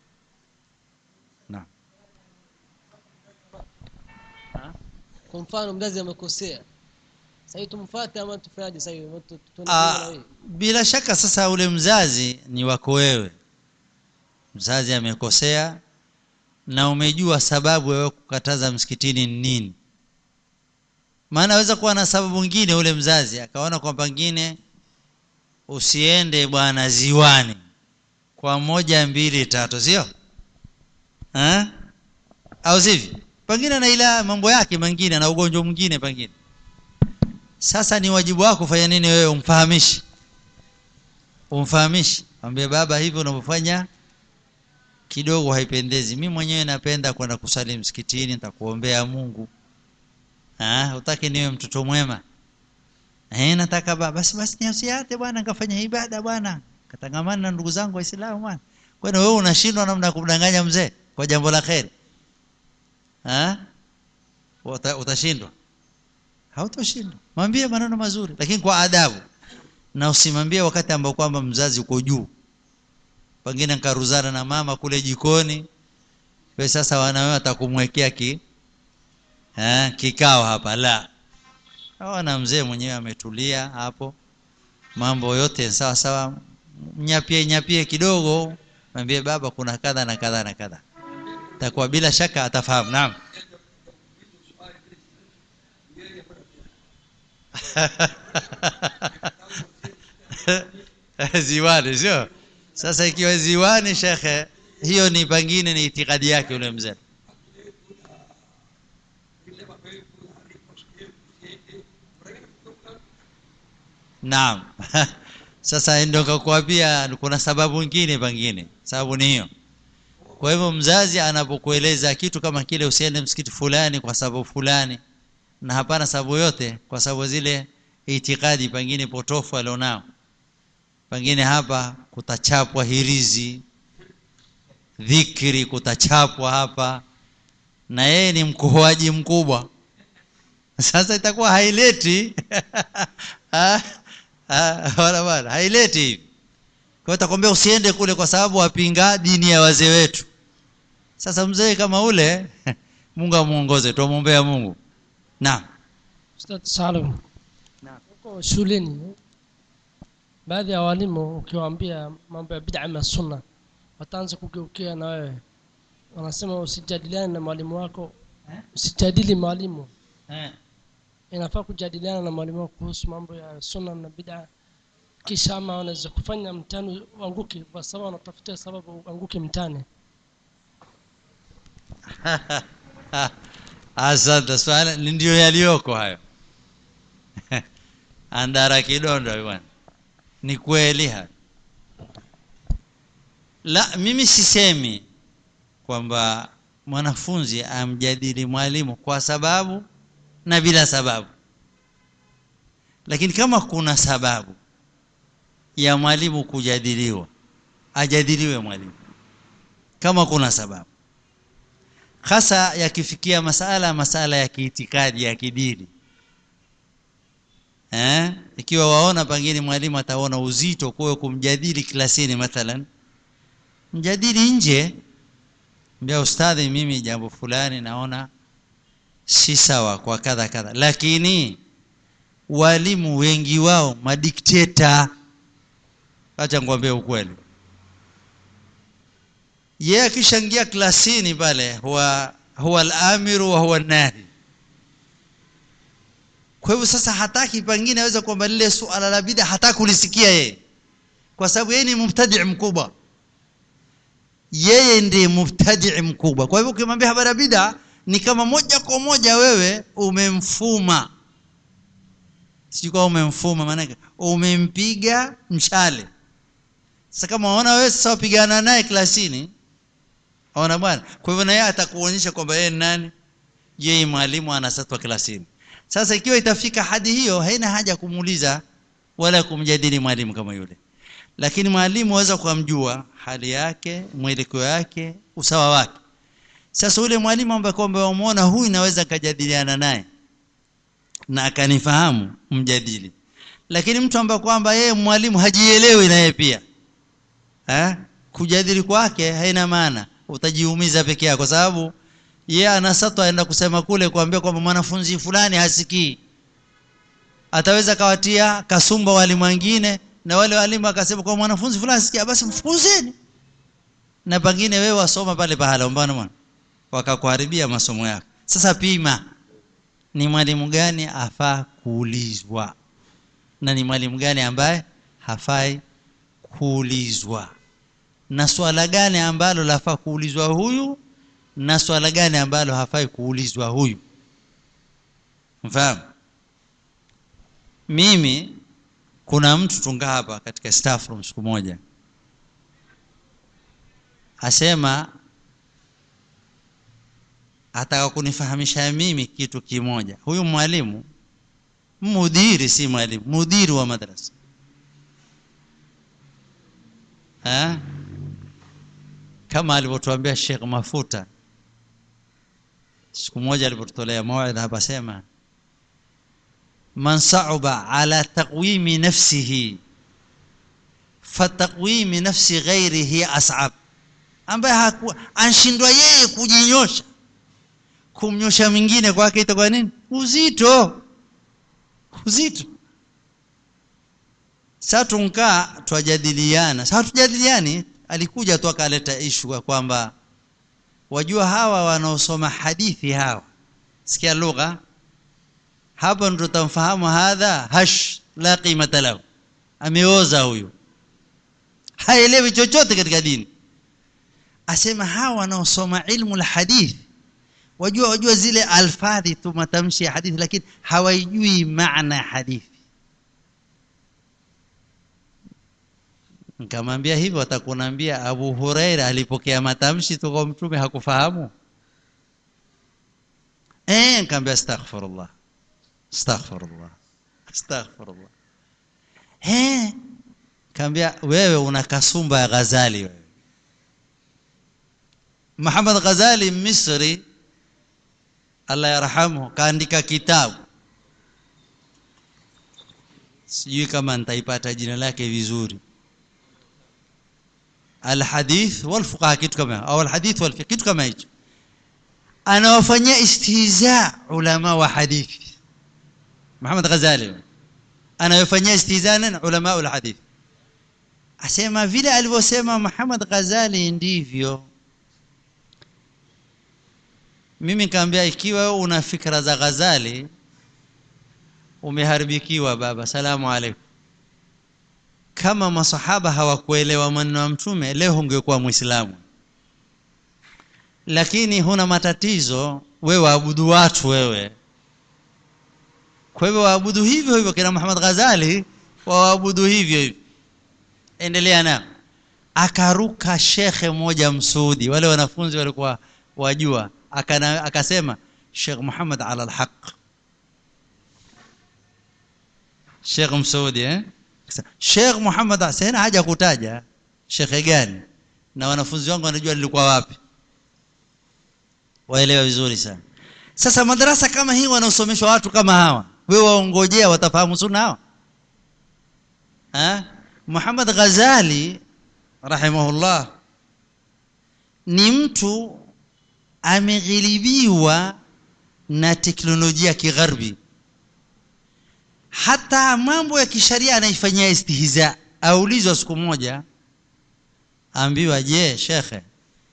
naam kwa mfano mzazi amekosea, sasa hivi tumfuate ama tufanyaje? Sasa hivi Tu- tu- tuende Ah, pamoja na yeye? bila shaka sasa ule mzazi ni wako wewe mzazi amekosea na umejua sababu wewe kukataza msikitini ni nini maana aweza kuwa na sababu nyingine ule mzazi akaona kwamba pengine usiende bwana ziwani kwa moja mbili tatu sio eh au sivyo pengine na ila mambo yake mengine na ugonjwa mwingine pengine sasa ni wajibu wako kufanya nini wewe umfahamishi umfahamishi ambie baba hivi unavyofanya kidogo haipendezi mimi mwenyewe napenda kwenda kusali msikitini nitakuombea Mungu ah utaki niwe mtoto mwema eh nataka baba basi basi niusiate bwana nikafanya ibada bwana katangamana na ndugu zangu waislamu bwana kwani wewe unashindwa namna ya kumdanganya mzee kwa jambo la kheri ah Uta, utashindwa hautoshindwa mwambie maneno mazuri lakini kwa adabu na usimwambie wakati ambao kwamba mzazi uko juu pengine nkaruzana na mama kule jikoni we sasa wanawe atakumwekea ki eh, kikao hapa la aona mzee mwenyewe ametulia hapo mambo yote sawa sawa nyapie nyapie kidogo mwambie baba kuna kadha na kadha na kadha takuwa bila shaka atafahamu naam ziwani sio sasa ikiwa ziwani shekhe hiyo ni pengine ni itikadi yake yule mzee naam sasa ndio kakuambia kuna sababu nyingine pengine sababu ni hiyo kwa hivyo mzazi anapokueleza kitu kama kile usiende msikiti fulani kwa sababu fulani na hapana sababu yote kwa sababu zile itikadi pengine potofu alionao pengine hapa kutachapwa hirizi dhikri kutachapwa hapa na yeye ni mkohoaji mkubwa sasa itakuwa haileti Ah, ah, wala bwana haileti hivi kwa hiyo takwambia usiende kule kwa sababu wapinga dini ya wazee wetu sasa mzee kama ule mungu amuongoze tuamwombea mungu naam Ustadh Salim. Naam. Huko shuleni baadhi ya walimu ukiwaambia mambo ya bid'a na sunna wataanza kugeukia na wewe. Wanasema usijadiliane na mwalimu wako, usijadili mwalimu. Inafaa kujadiliana na mwalimu wako kuhusu mambo ya sunna na bid'a. Kisha ama wanaweza kufanya mtihani uanguke kwa sababu wanatafutia sababu uanguke mtihani. asante swali ndio yaliyoko hayo andara kidondo bwana ni kweli hayo la mimi sisemi kwamba mwanafunzi amjadili mwalimu kwa sababu na bila sababu lakini kama kuna sababu ya mwalimu kujadiliwa ajadiliwe mwalimu kama kuna sababu hasa yakifikia masala masala ya kiitikadi ya kidini eh ikiwa waona pengine mwalimu ataona uzito kwa kumjadili klasini mathalan mjadili nje mbia ustadhi mimi jambo fulani naona si sawa kwa kadha kadha lakini walimu wengi wao madikteta acha ngwambie ukweli yeye akishaingia klasini pale huwa huwa al-amiru wa huwa nahi kwa hivyo sasa hataki pengine aweza kwamba lile suala la bid'a hataki kulisikia yeye kwa sababu yeye ni mubtadi' mkubwa yeye ndiye mubtadi' mkubwa kwa hivyo ukimwambia habari ya bid'a ni kama moja kwa moja wewe umemfuma sijui kama umemfuma maanake umempiga mshale sasa kama waona wewe sasa wapigana naye klasini ona bwana kwa hivyo na yeye atakuonyesha kwamba yeye ni nani yeye mwalimu anasatwa klasini sasa ikiwa itafika hadi hiyo haina haja kumuuliza wala kumjadili mwalimu kama yule lakini mwalimu aweza kumjua hali yake mwelekeo yake usawa wake sasa ule mwalimu ambaye kwamba wamuona huyu naweza kujadiliana naye na akanifahamu mjadili lakini mtu ambaye kwamba yeye mwalimu hajielewi na yeye pia eh kujadili kwake haina maana utajiumiza peke yako kwa sababu yeye anasatwa aenda kusema kule kuambia kwamba mwanafunzi fulani hasikii ataweza kawatia kasumba walimu wengine na wale walimu akasema kwa mwanafunzi fulani asikia basi mfukuzeni na pengine wewe wasoma pale pahala mbona mwana wakakuharibia masomo yako sasa pima ni mwalimu gani afaa kuulizwa na ni mwalimu gani ambaye hafai kuulizwa na swala gani ambalo lafaa kuulizwa huyu na swala gani ambalo hafai kuulizwa huyu mfahamu mimi kuna mtu tunga hapa katika staff room siku moja asema ataka kunifahamisha mimi kitu kimoja huyu mwalimu mudiri si mwalimu mudiri wa madrasa ha? kama alivyotuambia Sheikh Mafuta siku moja alipotolea mawaidha hapa sema man sa'uba ala taqwimi nafsihi fataqwimi nafsi ghairihi as'ab ambaye anshindwa yeye kujinyosha kumnyosha mwingine kwake itakuwa nini uzito uzito sasa tunkaa twajadiliana sasa tujadiliani alikuja tu akaleta ishu kwamba wajua hawa wanaosoma hadithi hawa sikia lugha hapa ndo tamfahamu hadha hash la qimata lahu ameoza huyu haelewi chochote katika dini asema hawa wanaosoma ilmu la hadithi wajua wajua zile alfadhi tu matamshi ya hadithi lakini hawaijui maana ya hadithi nikamwambia hivyo atakunaambia Abu Huraira alipokea matamshi tu kwa mtume hakufahamu eh nikamwambia astaghfirullah astaghfirullah astaghfirullah eh nikamwambia wewe una kasumba ya Ghazali wewe Muhammad Ghazali Misri Allah yarhamu kaandika kitabu sijui kama nitaipata jina lake vizuri alhadith wal fuqaha kitu kama au alhadith wal fiqh kitu kama hicho anawafanyia istihza ulama wa hadithi Muhammad Ghazali anawafanyia istihza na ulama wa hadithi asema vile alivyosema Muhammad Ghazali ndivyo mimi kaambia ikiwa wewe una fikra za Ghazali umeharibikiwa baba salamu alaykum kama masahaba hawakuelewa maneno ya mtume leo ungekuwa muislamu lakini huna matatizo wewe waabudu watu wewe kwa hivyo waabudu hivyo hivyo kina Muhammad Ghazali waabudu hivyo hivyo endelea na akaruka shekhe mmoja msudi wale wanafunzi walikuwa wajua akana, akasema Sheikh Muhammad ala alhaq Sheikh Msaudi eh Sheikh Muhammad sina haja kutaja shekhe gani na wanafunzi wangu wanajua nilikuwa wapi waelewa vizuri sana sasa madarasa kama hii wanaosomeshwa watu kama hawa wewe waongojea watafahamu sunna hawa ha Muhammad Ghazali rahimahullah ni mtu ameghilibiwa na teknolojia ya kigharbi hata mambo ya kisharia anaifanyia istihza aulizwa siku moja ambiwa je shekhe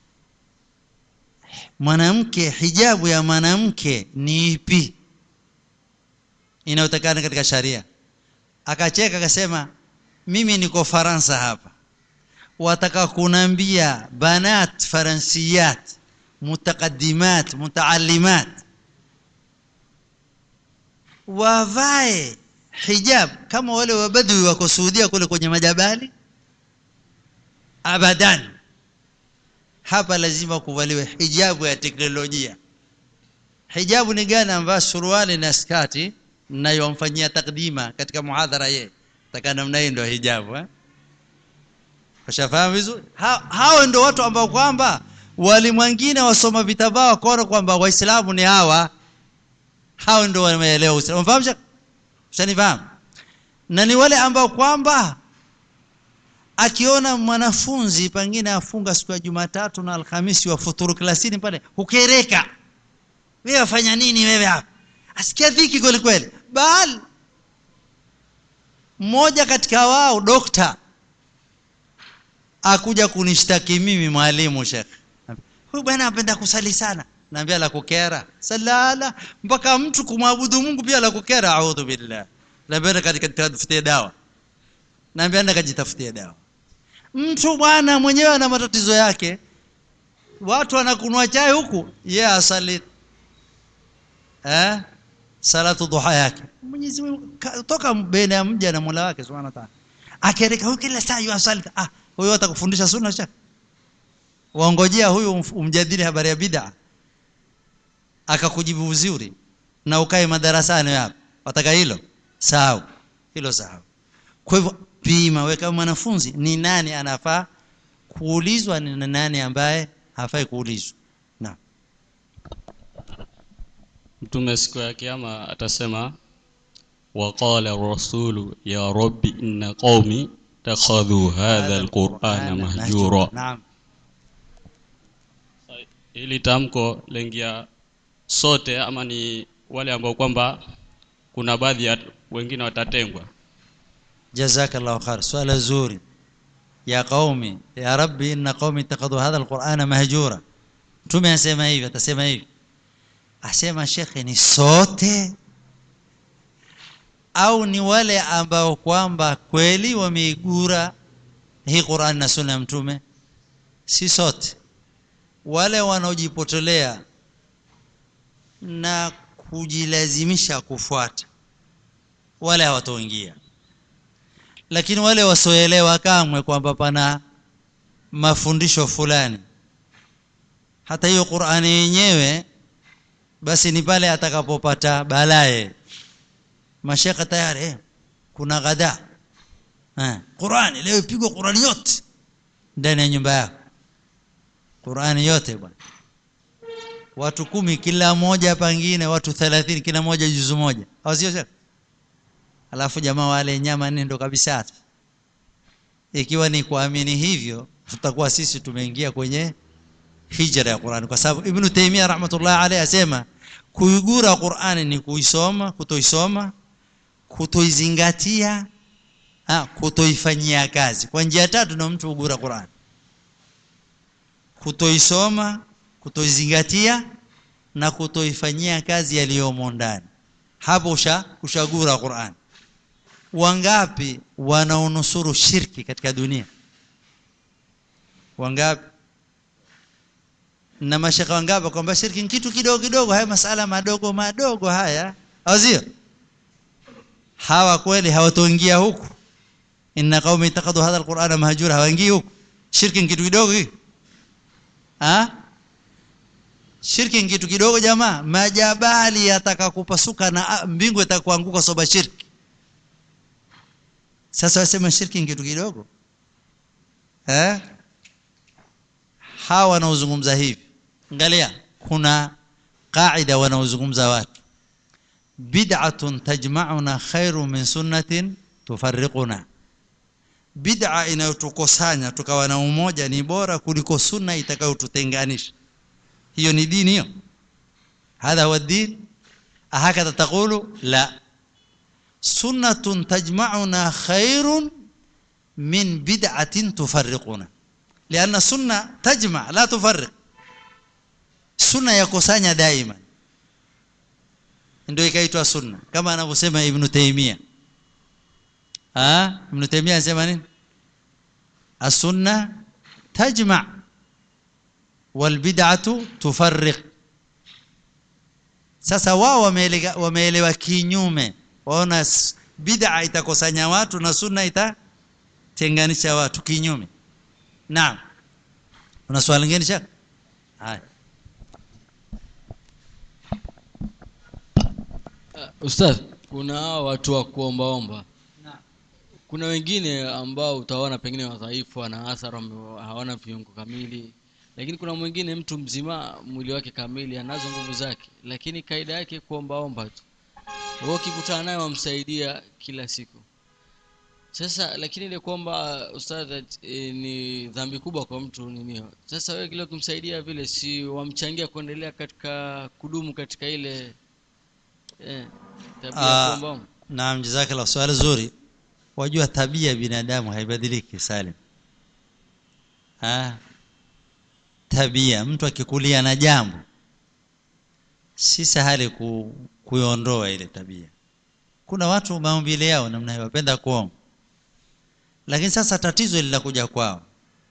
mwanamke hijabu ya mwanamke ni ipi inayotakana katika sharia akacheka akasema mimi niko Faransa hapa wataka kunambia banat faransiyat mutaqaddimat mutaallimat wavae hijab kama wale wabadui wako Saudia kule kwenye majabali abadan hapa lazima kuvaliwe hijabu ya teknolojia hijabu ni gani ambayo suruali na skati nayomfanyia takdima katika muhadhara ye taka namna hii ndio hijabu eh ushafahamu vizuri ha, hao ndio watu ambao kwamba walimwingine wasoma vitabaa wakaona kwamba waislamu ni hawa hao ndio wameelewa uislamu unafahamu ushanifahamu na ni wale ambao kwamba akiona mwanafunzi pengine afunga siku ya Jumatatu na Alhamisi wa futuru klasini pale hukereka wewe wafanya nini wewe hapa asikia dhiki kweli kweli bali mmoja katika wao dokta akuja kunishtaki mimi mwalimu shekh huyu bwana anapenda kusali sana naambia la kukera salala mpaka mtu kumwabudu Mungu pia la kukera a'udhu billah labda katika tafutie dawa naambia nenda kajitafutie dawa mtu bwana mwenyewe ana matatizo yake watu wanakunwa chai huku yeye yeah, asali eh salatu duha yake Mwenyezi Mungu toka baina ya mja na Mola wake Subhanahu wa Ta'ala akereka huyu kila saa yasali ah huyo atakufundisha sunna cha waongojea huyu umjadili habari ya bid'a akakujibu vizuri na ukae madarasani hapo wataka hilo sahau hilo sahau kwa hivyo pima weka mwanafunzi ni nani anafaa kuulizwa ni nani ambaye hafai kuulizwa na mtume siku ya kiyama atasema waqala rasulu ya rabbi inna qaumi takhadhu hadha alqur'ana mahjura naam hili tamko lengia sote ama ni wale ambao kwamba kuna baadhi ya wengine watatengwa jazakallahu khair swala zuri ya qaumi ya rabbi inna qaumi ittakhadhu hadha alqur'ana mahjura mtume asema hivi atasema hivi asema shekhe ni sote au ni wale ambao kwamba kweli wameigura hii Qur'an na sunna ya mtume si sote wale wanaojipotolea na kujilazimisha kufuata wale hawatoingia lakini wale wasioelewa kamwe kwamba pana mafundisho fulani hata hiyo Qur'ani yenyewe basi ni pale atakapopata balaye mashaka tayari eh, kuna ghada eh, Qur'ani leo ipigwa Qur'ani yote ndani ya nyumba yako qurani yote bwana watu kumi kila moja pangine watu thelathini kila moja juzu moja au sio shaka alafu jamaa wale nyama nne ndo kabisa ikiwa ni kuamini hivyo tutakuwa sisi tumeingia kwenye hijra ya Qur'an kwa sababu Ibn Taymiyyah rahmatullah alayhi asema kuigura Qur'ani ni kuisoma kutoisoma kutoizingatia ah kutoifanyia kazi kwa njia tatu na mtu ugura Qur'an kutoisoma kutoizingatia na kutoifanyia kazi yaliyomo ndani hapo usha kushagura Qur'an wangapi wanaonusuru shirki katika dunia wangapi na mashaka wangapi kwamba shirki ni kitu kidogo kidogo haya masala madogo madogo haya azio hawa kweli hawatoingia huku inna qaumi ittaqadu hadha alqur'ana mahjura hawaingii huku shirki ni kitu kidogo hiki ha shirki ni kitu kidogo jamaa majabali yataka kupasuka na mbingu itakuanguka soba shirki sasa wasema shirki ni kitu kidogo eh hawa wanaozungumza hivi angalia kuna qaida wanaozungumza watu bid'atun tajma'una khairu min sunnatin tufarriquna bid'a inayotukosanya tukawa na umoja ni bora kuliko sunna itakayotutenganisha hiyo ni dini hiyo hadha huwa din ahakadha taqulu la sunnatun tajma'una khairun min bid'atin tufarriquna لأن السنة تجمع لا تفرق sunna yakusanya daima ndio ikaitwa sunna kama anavyosema ibn Taymiyyah ah ibn Taymiyyah anasema nini as-sunna tajma' wal bid'atu tufarriq sasa wao wameelewa kinyume waona bid'a itakusanya watu na sunna itatenganisha watu kinyume naam una swali lingine shaka haya Uh, Ustadh, kuna hawa watu wa kuombaomba. Kuna wengine ambao utaona pengine wadhaifu, wana athara, wame- hawana viungo kamili, lakini kuna mwingine mtu mzima, mwili wake kamili, anazo nguvu zake, lakini kaida yake kuombaomba tu. Wewe ukikutana naye wamsaidia kila siku. Sasa lakini ile kwamba ustadh e, ni dhambi kubwa kwa mtu ninio. Sasa wewe kile kumsaidia vile, si wamchangia kuendelea katika kudumu katika ile eh, tabia ya Ah, kuombaomba. Naam, jazakallah swali zuri. Wajua tabia ya binadamu haibadiliki Salim. Ah. Tabia mtu akikulia na jambo si sahali ku, kuiondoa ile tabia. Kuna watu maumbile yao namna hiyo wapenda kuomba. Lakini sasa tatizo linakuja kwao.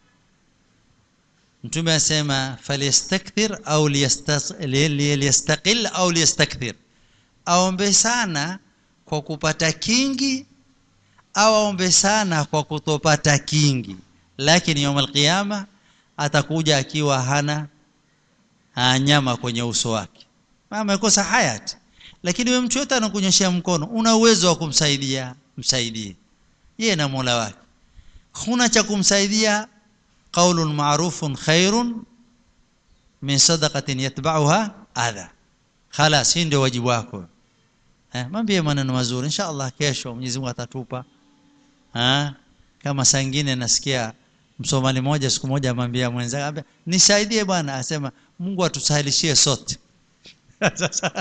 Mtume asema falyastakthir au liyastas- li- li- liyastaqil au liyastakthir aombe sana kwa kupata kingi au aombe sana kwa kutopata kingi lakini yawm alqiyama atakuja akiwa hana ah, nyama kwenye uso wake mama amekosa hayati lakini wewe mtu yote anakunyoshia mkono una uwezo wa kumsaidia msaidie yeye na Mola wake huna cha kumsaidia qaulun ma'rufun khairun min sadaqatin yatba'uha adha khalas hii ndio wajibu wako eh mwambie maneno mazuri inshallah kesho Mwenyezi Mungu atatupa ah kama saa nyingine nasikia msomali moja siku moja amwambia mwenzake ambia nisaidie bwana asema Mungu atusahilishie sote sasa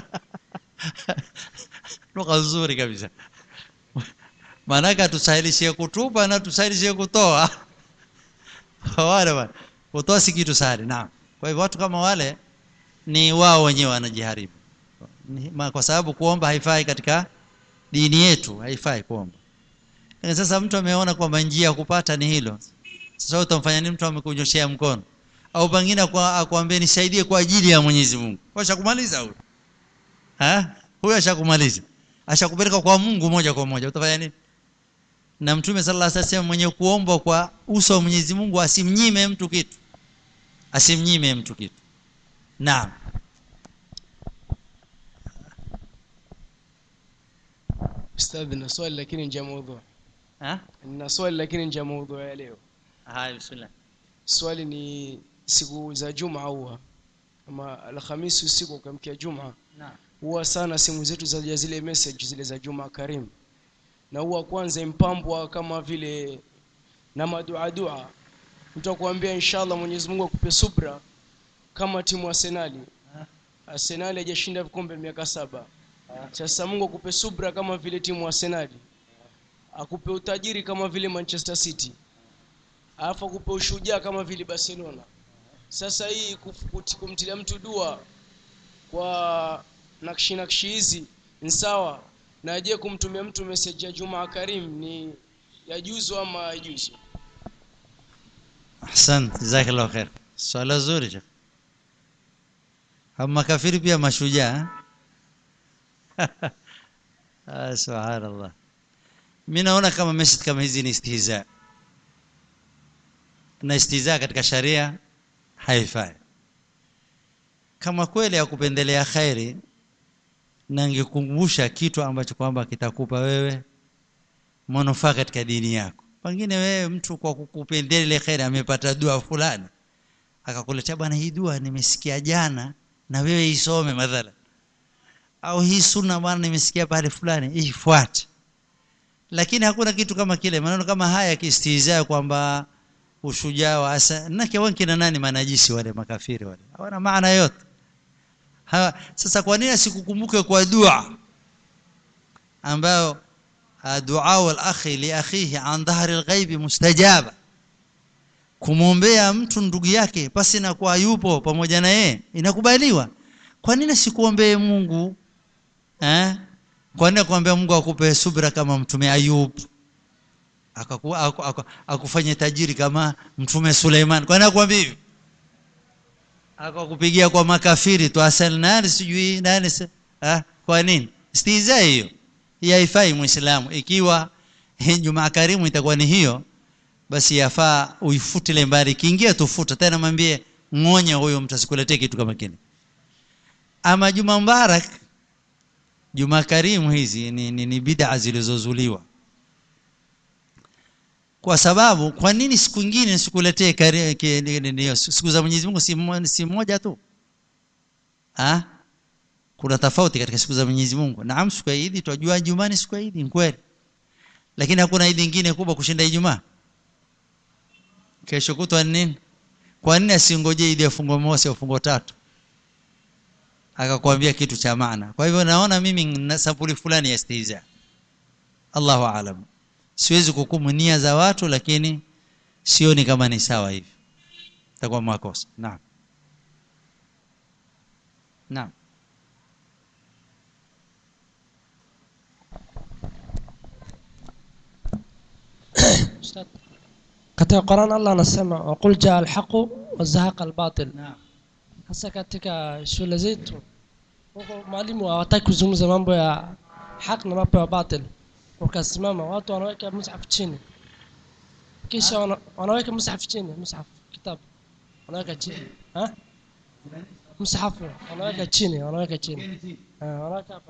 lugha nzuri kabisa maanake atusahilishie kutupa na tusahilishie kutoa wale bwana kutoa si kitu sahali naam kwa hivyo watu kama wale ni wao wenyewe wanajiharibu Ni- ma- kwa sababu kuomba haifai katika dini yetu haifai kuomba lakini sasa mtu ameona kwamba njia ya kupata ni hilo sasa utamfanya nini mtu amekunyoshea mkono au pengine kwa akwambie nisaidie kwa ajili ya Mwenyezi Mungu washakumaliza huyo ha huyo ashakumaliza ashakupeleka kwa Mungu moja kwa moja utafanya nini na mtume sallallahu alaihi wasallam mwenye kuomba kwa uso wa Mwenyezi Mungu asimnyime mtu kitu asimnyime mtu kitu naam Ustadh, na swali lakini nje ya maudhu. ha Na swali lakini nje ya maudhu ya leo. haya bismillah Swali ni siku za juma huwa ama alhamisi usiku ukamkia juma huwa sana simu zetu zaja zile message zile za juma karim na huwa kwanza impambwa kama vile na maduadua utakuambia inshallah mwenyezi mungu akupe subra kama timu arsenali arsenali hajashinda vikombe miaka saba sasa mungu akupe subra kama vile timu arsenali akupe utajiri kama vile manchester city alafu akupe ushujaa kama vile barcelona sasa hii kuf- kuti- kumtilia mtu dua kwa nakshi nakshi hizi ni sawa na je kumtumia mtu message ya jumaa karim ni yajuzu ama yajuzu ahsant jazakallahu khair swala zuri shekh hao makafiri pia mashujaa ah, subhanallah mi naona kama message kama hizi ni istihza na istihza katika sharia haifai kama kweli akupendelea khairi na ngekumbusha kitu ambacho kwamba kitakupa wewe manufaa katika dini yako pengine wewe mtu kwa kukupendelea ile khairi amepata dua fulani akakuletea bwana hii dua nimesikia jana na wewe isome madhala au hii sunna bwana nimesikia pale fulani ifuate lakini hakuna kitu kama kile maneno kama haya kistihzaa kwamba ushujaa wa asa nake wankina nani manajisi wale makafiri wale hawana maana yote ha, sasa kwa nini asikukumbuke kwa dua ambayo ah, dua wal akhi li akhihi an dhahri alghaibi mustajaba kumwombea mtu ndugu yake pasi na kuwa yupo pamoja na yeye inakubaliwa kwa nini sikuombee Mungu eh kwa nini kuombea Mungu akupe subira kama mtume Ayub akaku, aku, aku, akufanye tajiri kama mtume Suleiman kwa nini akwambia hivi akakupigia kwa makafiri tu asal nani sijui nani si- ah kwa nini stiza hiyo hii haifai muislamu ikiwa Jumaa karimu itakuwa ni hiyo basi yafaa uifutile mbali kiingia tufuta tena mwambie ngonya huyo mtu asikuletee kitu kama kile ama Juma Mubarak Juma Karimu hizi ni, ni, ni bid'a zilizozuliwa kwa sababu kwa nini siku nyingine nisikuletee kari- ki- ni- ni- ni- siku za Mwenyezi Mungu si mo- si moja tu ah kuna tofauti katika siku za Mwenyezi Mungu naam siku ya Eid tunajua Ijumaa ni siku ya Eid ni kweli lakini hakuna Eid nyingine kubwa kushinda Ijumaa kesho kutwa ni nini kwa nini asingoje Eid ya fungo mosi au fungo tatu akakwambia kitu cha maana kwa hivyo naona mimi na sampuli fulani ya istihza Allahu aalam siwezi kuhukumu nia za watu lakini sioni kama ni sawa hivi itakuwa makosa naam naam Ustadh, katika Qur'an Allah anasema waqul jaa alhaqu wazahaqa albatil hasa katika shule zetu huko mwalimu hawataki kuzungumza mambo ya haki na mambo ya batil wakasimama watu wanaweka mushaf chini kisha wana, wanaweka mushaf chini mushaf kitabu wanaweka chini ha msahafu wanaweka chini wanaweka chini Ah, wanaweka hapa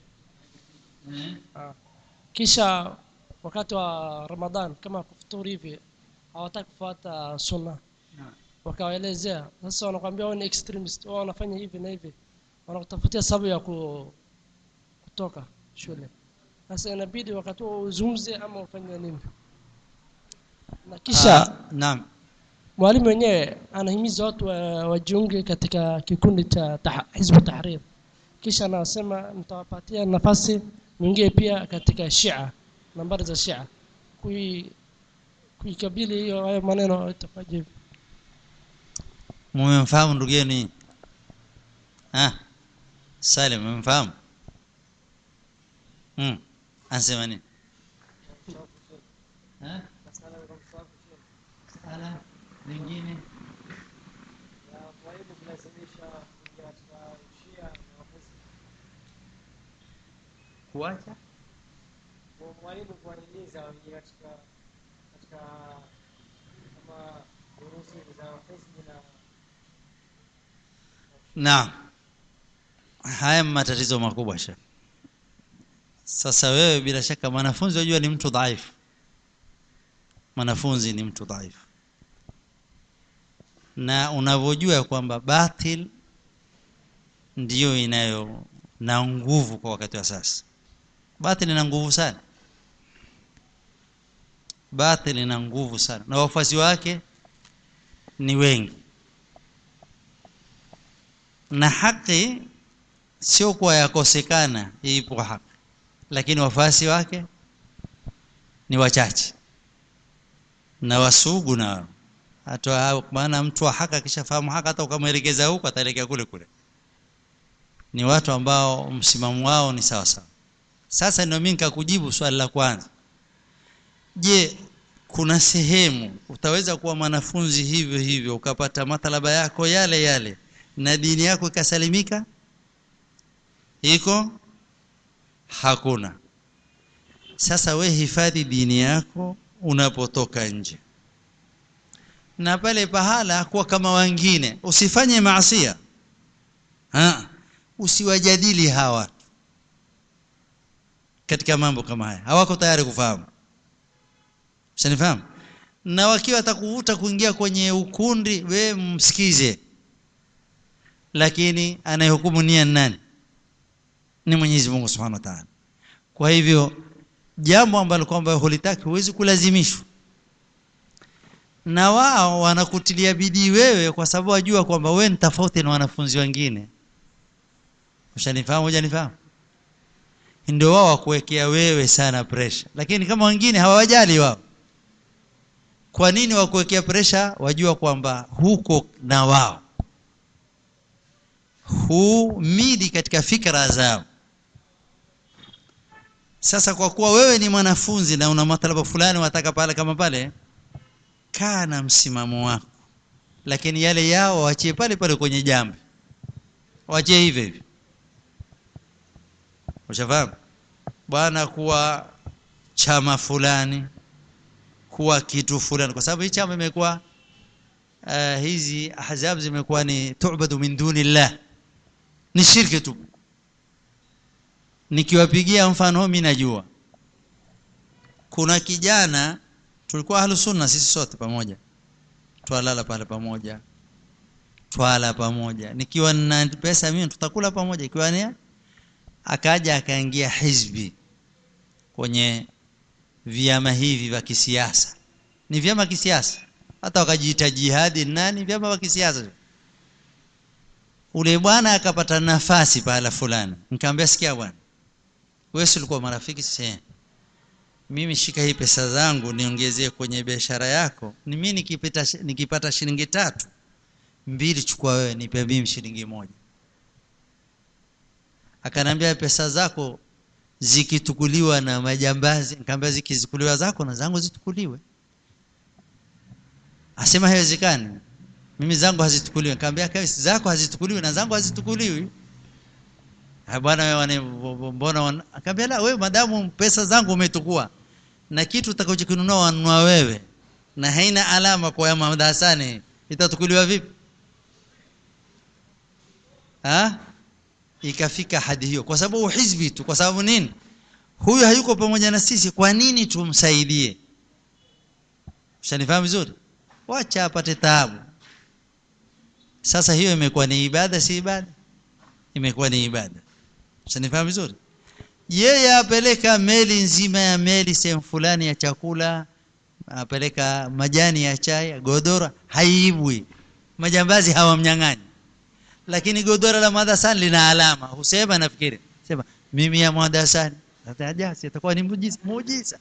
Ah. kisha wakati wa Ramadhan kama kufuturi hivi hawataki kufuata sunna wakawaelezea sasa wanakwambia wao ni extremist wao wanafanya hivi na hivi wanakutafutia sababu ya ku, kutoka shule sasa inabidi wakati huo uzungumze ama ufanye nini na kisha Ah, naam mwalimu wenyewe anahimiza watu wa- wajiunge katika kikundi cha tah, hizbu tahrir kisha anasema nitawapatia nafasi mwingie pia katika shia nambari za shia kui kuikabili hiyo hayo maneno itakuwaje hivi mumemfahamu ndugu yenu nyinyi ah Salim mumemfahamu mm anasema nini ah sala lingine kuacha mwalimu kuwahimiza waingie katika katika kama durusi za hizbi na Naam. Haya matatizo makubwa shaka. Sasa wewe bila shaka mwanafunzi wajua ni mtu dhaifu. Mwanafunzi ni mtu dhaifu. na unavyojua kwamba batil ndiyo inayo na nguvu kwa wakati wa sasa batil ina nguvu sana batil ina nguvu sana na wafuasi wake ni wengi na haki sio kuwa yakosekana ipo haki lakini wafuasi wake ni wachache na wasugu na hata maana mtu wa haki akishafahamu haki hata ukamwelekeza huko ataelekea kule kule ni watu ambao msimamo wao ni sawa sawa sasa ndio mimi nikakujibu swali la kwanza je kuna sehemu utaweza kuwa mwanafunzi hivyo hivyo ukapata matalaba yako yale yale na dini yako ikasalimika iko hakuna sasa we hifadhi dini yako unapotoka nje na pale pahala kuwa kama wengine usifanye maasia ha usiwajadili hawa katika mambo kama haya hawako tayari kufahamu Usanifahamu? Na wakiwa atakuvuta kuingia kwenye ukundi we msikize. Lakini anayehukumu nia nani? Ni Mwenyezi Mungu Subhanahu wa Ta'ala. Kwa hivyo jambo ambalo kwamba hulitaki huwezi kulazimishwa. Na wao wanakutilia bidii wewe kwa sababu wajua kwamba wewe ni tofauti na wanafunzi wengine. Ushanifahamu hujanifahamu? Ndio wao wakuwekea wewe sana pressure. Lakini kama wengine hawajali wao kwa nini wakuwekea presha wajua kwamba huko na wao humidi katika fikra zao sasa kwa kuwa wewe ni mwanafunzi na una matalaba fulani wataka pale kama pale kaa na msimamo wako lakini yale yao waachie pale pale kwenye jambo waachie hivyo hivyo ushafahamu bwana kuwa chama fulani kuwa kitu fulani kwa sababu hii chama imekuwa uh, hizi ahzab zimekuwa ni tu'badu min dunillah ni shirki tu nikiwapigia mfano mimi najua kuna kijana tulikuwa ahlu sunna sisi sote pamoja twalala pale pamoja twala pamoja nikiwa na pesa mimi tutakula pamoja ikiwa ni akaja akaingia hizbi kwenye vyama hivi vya kisiasa ni vyama kisiasa hata wakajiita jihadi nani vyama vya kisiasa ule bwana akapata nafasi pahala fulani nikamwambia sikia bwana wewe ulikuwa marafiki sasa mimi shika hii pesa zangu niongezee kwenye biashara yako ni mimi nikipata nikipata shilingi tatu mbili chukua wewe nipe mimi shilingi moja akanambia pesa zako zikitukuliwa na majambazi nikamwambia zikizukuliwa zako na zangu zitukuliwe asema haiwezekani mimi zangu hazitukuliwi nikamwambia kaisi zako hazitukuliwi na zangu hazitukuliwi bwana wewe mbona akamwambia la wewe madamu pesa zangu umetukua na kitu utakachokinunua wanunua wewe na haina alama kwa ya madarasani itatukuliwa vipi ha ikafika hadi hiyo kwa sababu hizbi tu kwa sababu nini huyu hayuko pamoja na sisi kwa nini tumsaidie ushanifahamu vizuri wacha apate taabu sasa hiyo imekuwa ni ibada si ibada imekuwa ni ibada ushanifahamu vizuri yeye apeleka meli nzima ya meli sehemu fulani ya chakula apeleka majani ya chai godora haibwi majambazi hawamnyang'anyi lakini godora la madrasani lina alama husema nafikiri sema mimi ya madrasani atajasi itakuwa ni muujiza muujiza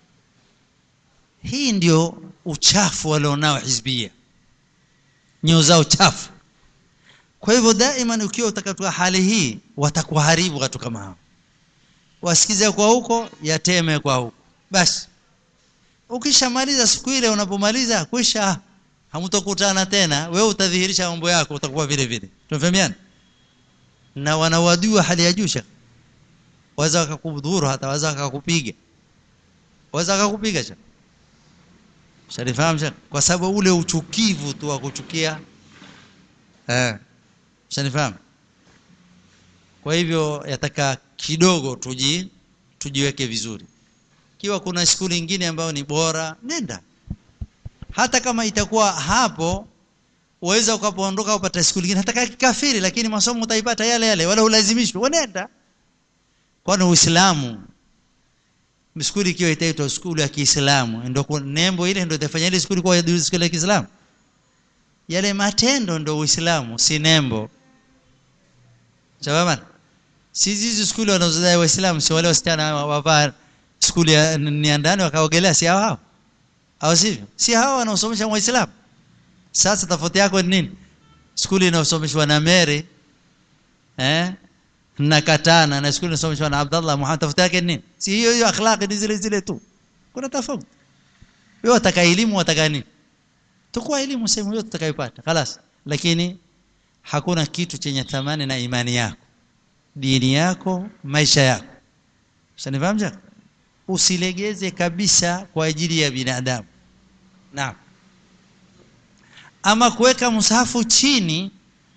hii ndio uchafu walionao hizbia nyoo zao chafu kwa hivyo daima ukiwa utakatua hali hii watakuharibu watu kama hao wasikize kwa huko yateme kwa huko basi ukishamaliza siku ile unapomaliza kwisha hamtokutana tena wewe utadhihirisha mambo yako utakuwa vile vile tunafahamiana na wanawadua hali ya juu waweza wakakudhuru hata waweza wakakupiga waweza wakakupiga cha sharifahamu kwa sababu ule uchukivu tu wa kuchukia eh shanifahamu kwa hivyo yataka kidogo tuji tujiweke vizuri kiwa kuna siku nyingine ambayo ni bora nenda hata kama itakuwa hapo uweza ukapoondoka upata skuli nyingine hata kikafiri lakini masomo utaipata yale yale wala ulazimishwe unaenda kwani uislamu skuli ikiwa itaitwa skuli ya Kiislamu ndio nembo ile ndio itafanya ile skuli kuwa skuli ya Kiislamu yale matendo ndio uislamu si nembo sawa si hizi skuli wanazodai waislamu si wale wasichana wavaa skuli ya ni ndani wakaogelea si hao hao au sivyo si hao wanaosomesha waislamu sasa tofauti yako ni nini skuli inayosomeshwa na Mary eh na Katana na skuli inayosomeshwa na Abdullah Muhammad tofauti yake ni nini si hiyo hiyo akhlaqi ni zile zile tu kuna tofauti wewe wataka elimu wataka nini tukua elimu sehemu yote utakayopata خلاص lakini hakuna kitu chenye thamani na imani yako dini yako maisha yako usanifahamu usilegeze kabisa kwa ajili ya binadamu naam ama kuweka msahafu chini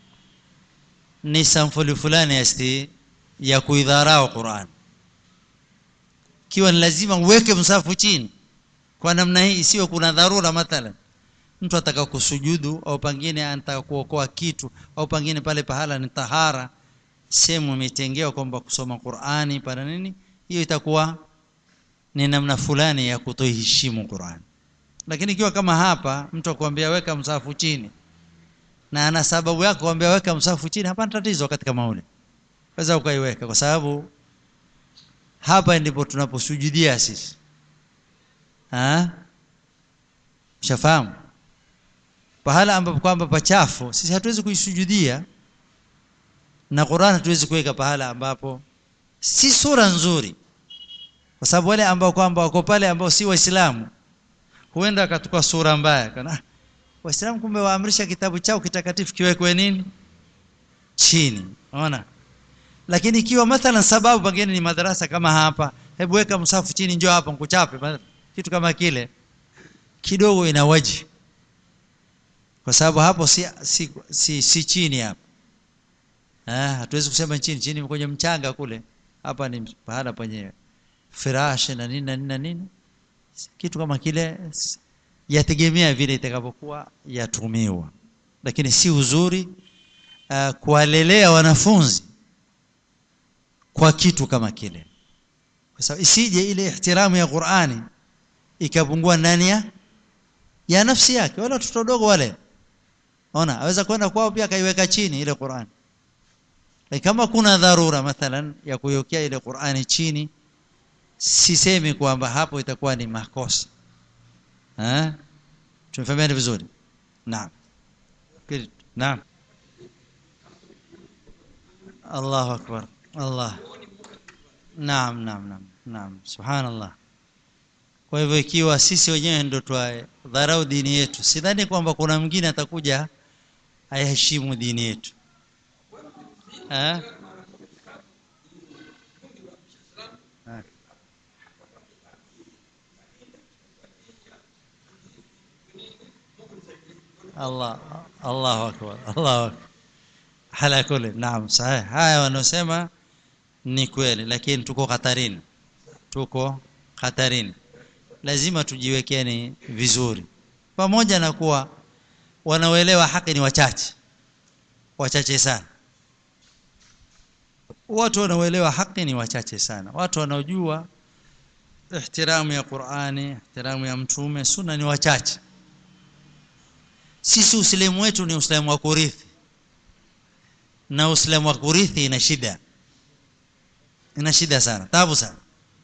ni samfuli fulani asti ya kuidharau Qur'an kiwa ni lazima uweke msahafu chini kwa namna hii isiwe kuna dharura mathalan mtu ataka kusujudu au pengine anataka kuokoa kitu au pengine pale pahala ni tahara sehemu imetengewa kwamba kusoma Qur'ani para nini hiyo itakuwa ni namna fulani ya kutoheshimu Qur'an lakini ikiwa kama hapa mtu akwambia weka msafu chini na ana sababu yako kuambia weka msafu chini hapana tatizo katika maule waweza ukaiweka kwa sababu hapa ndipo tunaposujudia sisi ah shafahamu pahala ambapo kwamba pachafu sisi hatuwezi kuisujudia na Qur'an hatuwezi kuweka pahala ambapo si sura nzuri kwa sababu wale ambao kwamba wako pale ambao si waislamu huenda akachukua sura mbaya kana waislamu kumbe waamrisha kitabu chao kitakatifu kiwekwe nini chini unaona lakini ikiwa mathalan sababu pengine ni madarasa kama hapa hebu weka msafu chini njoo hapa nikuchape kitu kama kile kidogo ina waji kwa sababu hapo si si, si, si chini hapa ah hatuwezi kusema chini chini kwenye mchanga kule hapa ni pahala penye firashi na nini na nini na nini kitu kama kile yategemea vile itakapokuwa yatumiwa lakini si uzuri uh, kuwalelea wanafunzi kwa kitu kama kile kwa sababu isije ile ihtiramu ya Qur'ani ikapungua ndani ya ya nafsi yake wala watoto wadogo wale ona aweza kwenda kwao pia akaiweka chini ile Qur'ani lakini kama kuna dharura mathalan ya kuiwekea ile Qur'ani chini sisemi kwamba hapo itakuwa ni makosa eh tumefahamiana vizuri naam naam Allahu akbar Allah naam naam naam naam subhanallah kwa hivyo ikiwa sisi wenyewe ndio dharau dini yetu sidhani kwamba kuna mwingine atakuja ayaheshimu dini yetu eh Allah Allahu akbar Allahu akbar hala kule naam sahihi haya wanaosema ni kweli lakini tuko hatarini tuko hatarini lazima tujiwekeni vizuri pamoja na kuwa wanaoelewa haki ni wachache wachache sana watu wanaoelewa haki ni wachache sana watu wanaojua ihtiramu ya Qur'ani ihtiramu ya mtume sunna ni wachache sisi uislamu wetu ni uislamu wa kurithi na uislamu wa kurithi ina shida ina shida sana tabu sana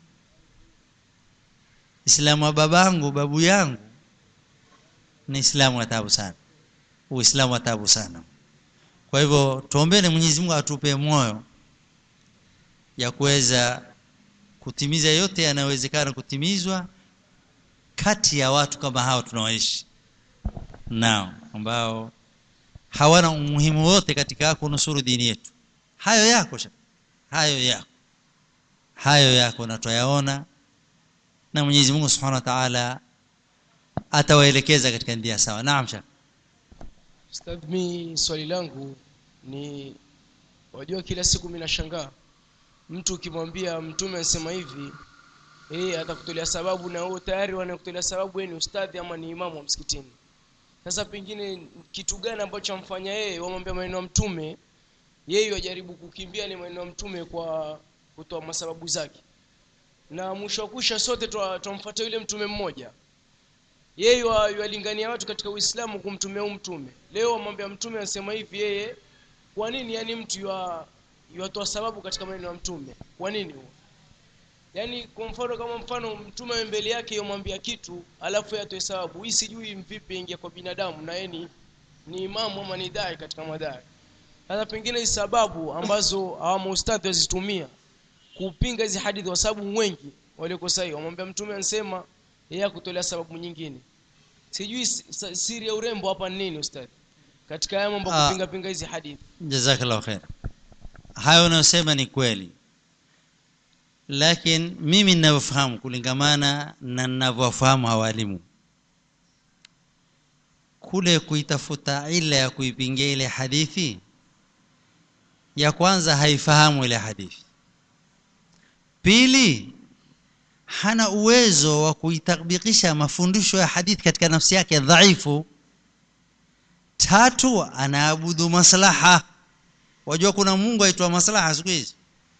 Islamu wa babangu babu yangu ni Islamu wa tabu sana Uislamu wa tabu sana kwa hivyo tuombeeni Mwenyezi Mungu atupe moyo ya kuweza kutimiza yote yanayowezekana kutimizwa kati ya watu kama hao tunaoishi nao ambao hawana umuhimu wote katika kunusuru dini yetu hayo yako hayo yako hayo yako na tutayaona na Mwenyezi Mungu Subhanahu wa Ta'ala atawaelekeza katika njia sawa naam shaka Ustadh mi swali langu ni wajua kila siku mimi nashangaa mtu ukimwambia mtume anasema hivi eh atakutolea sababu na wewe tayari wanakutolea sababu wewe ni ustadhi ama ni imamu wa msikitini sasa pengine kitu gani ambacho amfanya yeye wamwambia maneno ya mtume yeye wajaribu kukimbia ni maneno ya mtume kwa kutoa masababu zake na mwisho wa kusha sote twa- twamfuata yule mtume mmoja yeye wa- yuwalingania watu katika uislamu kumtumia huu mtume leo wamwambia mtume anasema hivi yeye kwa nini yani mtu ywa- yuwatoa sababu katika maneno ya mtume kwa nini huo yaani kwa mfano kama mfano mtume awe mbele yake yomwambia kitu alafu yeye atoe sababu hii sijui vipi ingia kwa binadamu na yeye ni, ni imamu ama ni dai katika madai sasa pengine hizi sababu ambazo hawa maustadhi wazitumia kupinga hizi hadithi kwa sababu wengi walioko sahihi wamwambia mtume ansema yeye akutolea sababu nyingine sijui si- sa- siri ya urembo hapa ni nini ustadhi katika haya mambo ya Ah. kupinga pinga hizi hadithi jazakallahu khair hayo unayosema ni kweli lakini mimi ninavyofahamu kulingamana na ninavyofahamu hawalimu kule kuitafuta ila ya kuipingia ile hadithi ya kwanza haifahamu ile hadithi pili hana uwezo wa kuitabikisha mafundisho ya hadithi katika nafsi yake dhaifu tatu anaabudu maslaha wajua kuna mungu aitwa maslaha siku hizi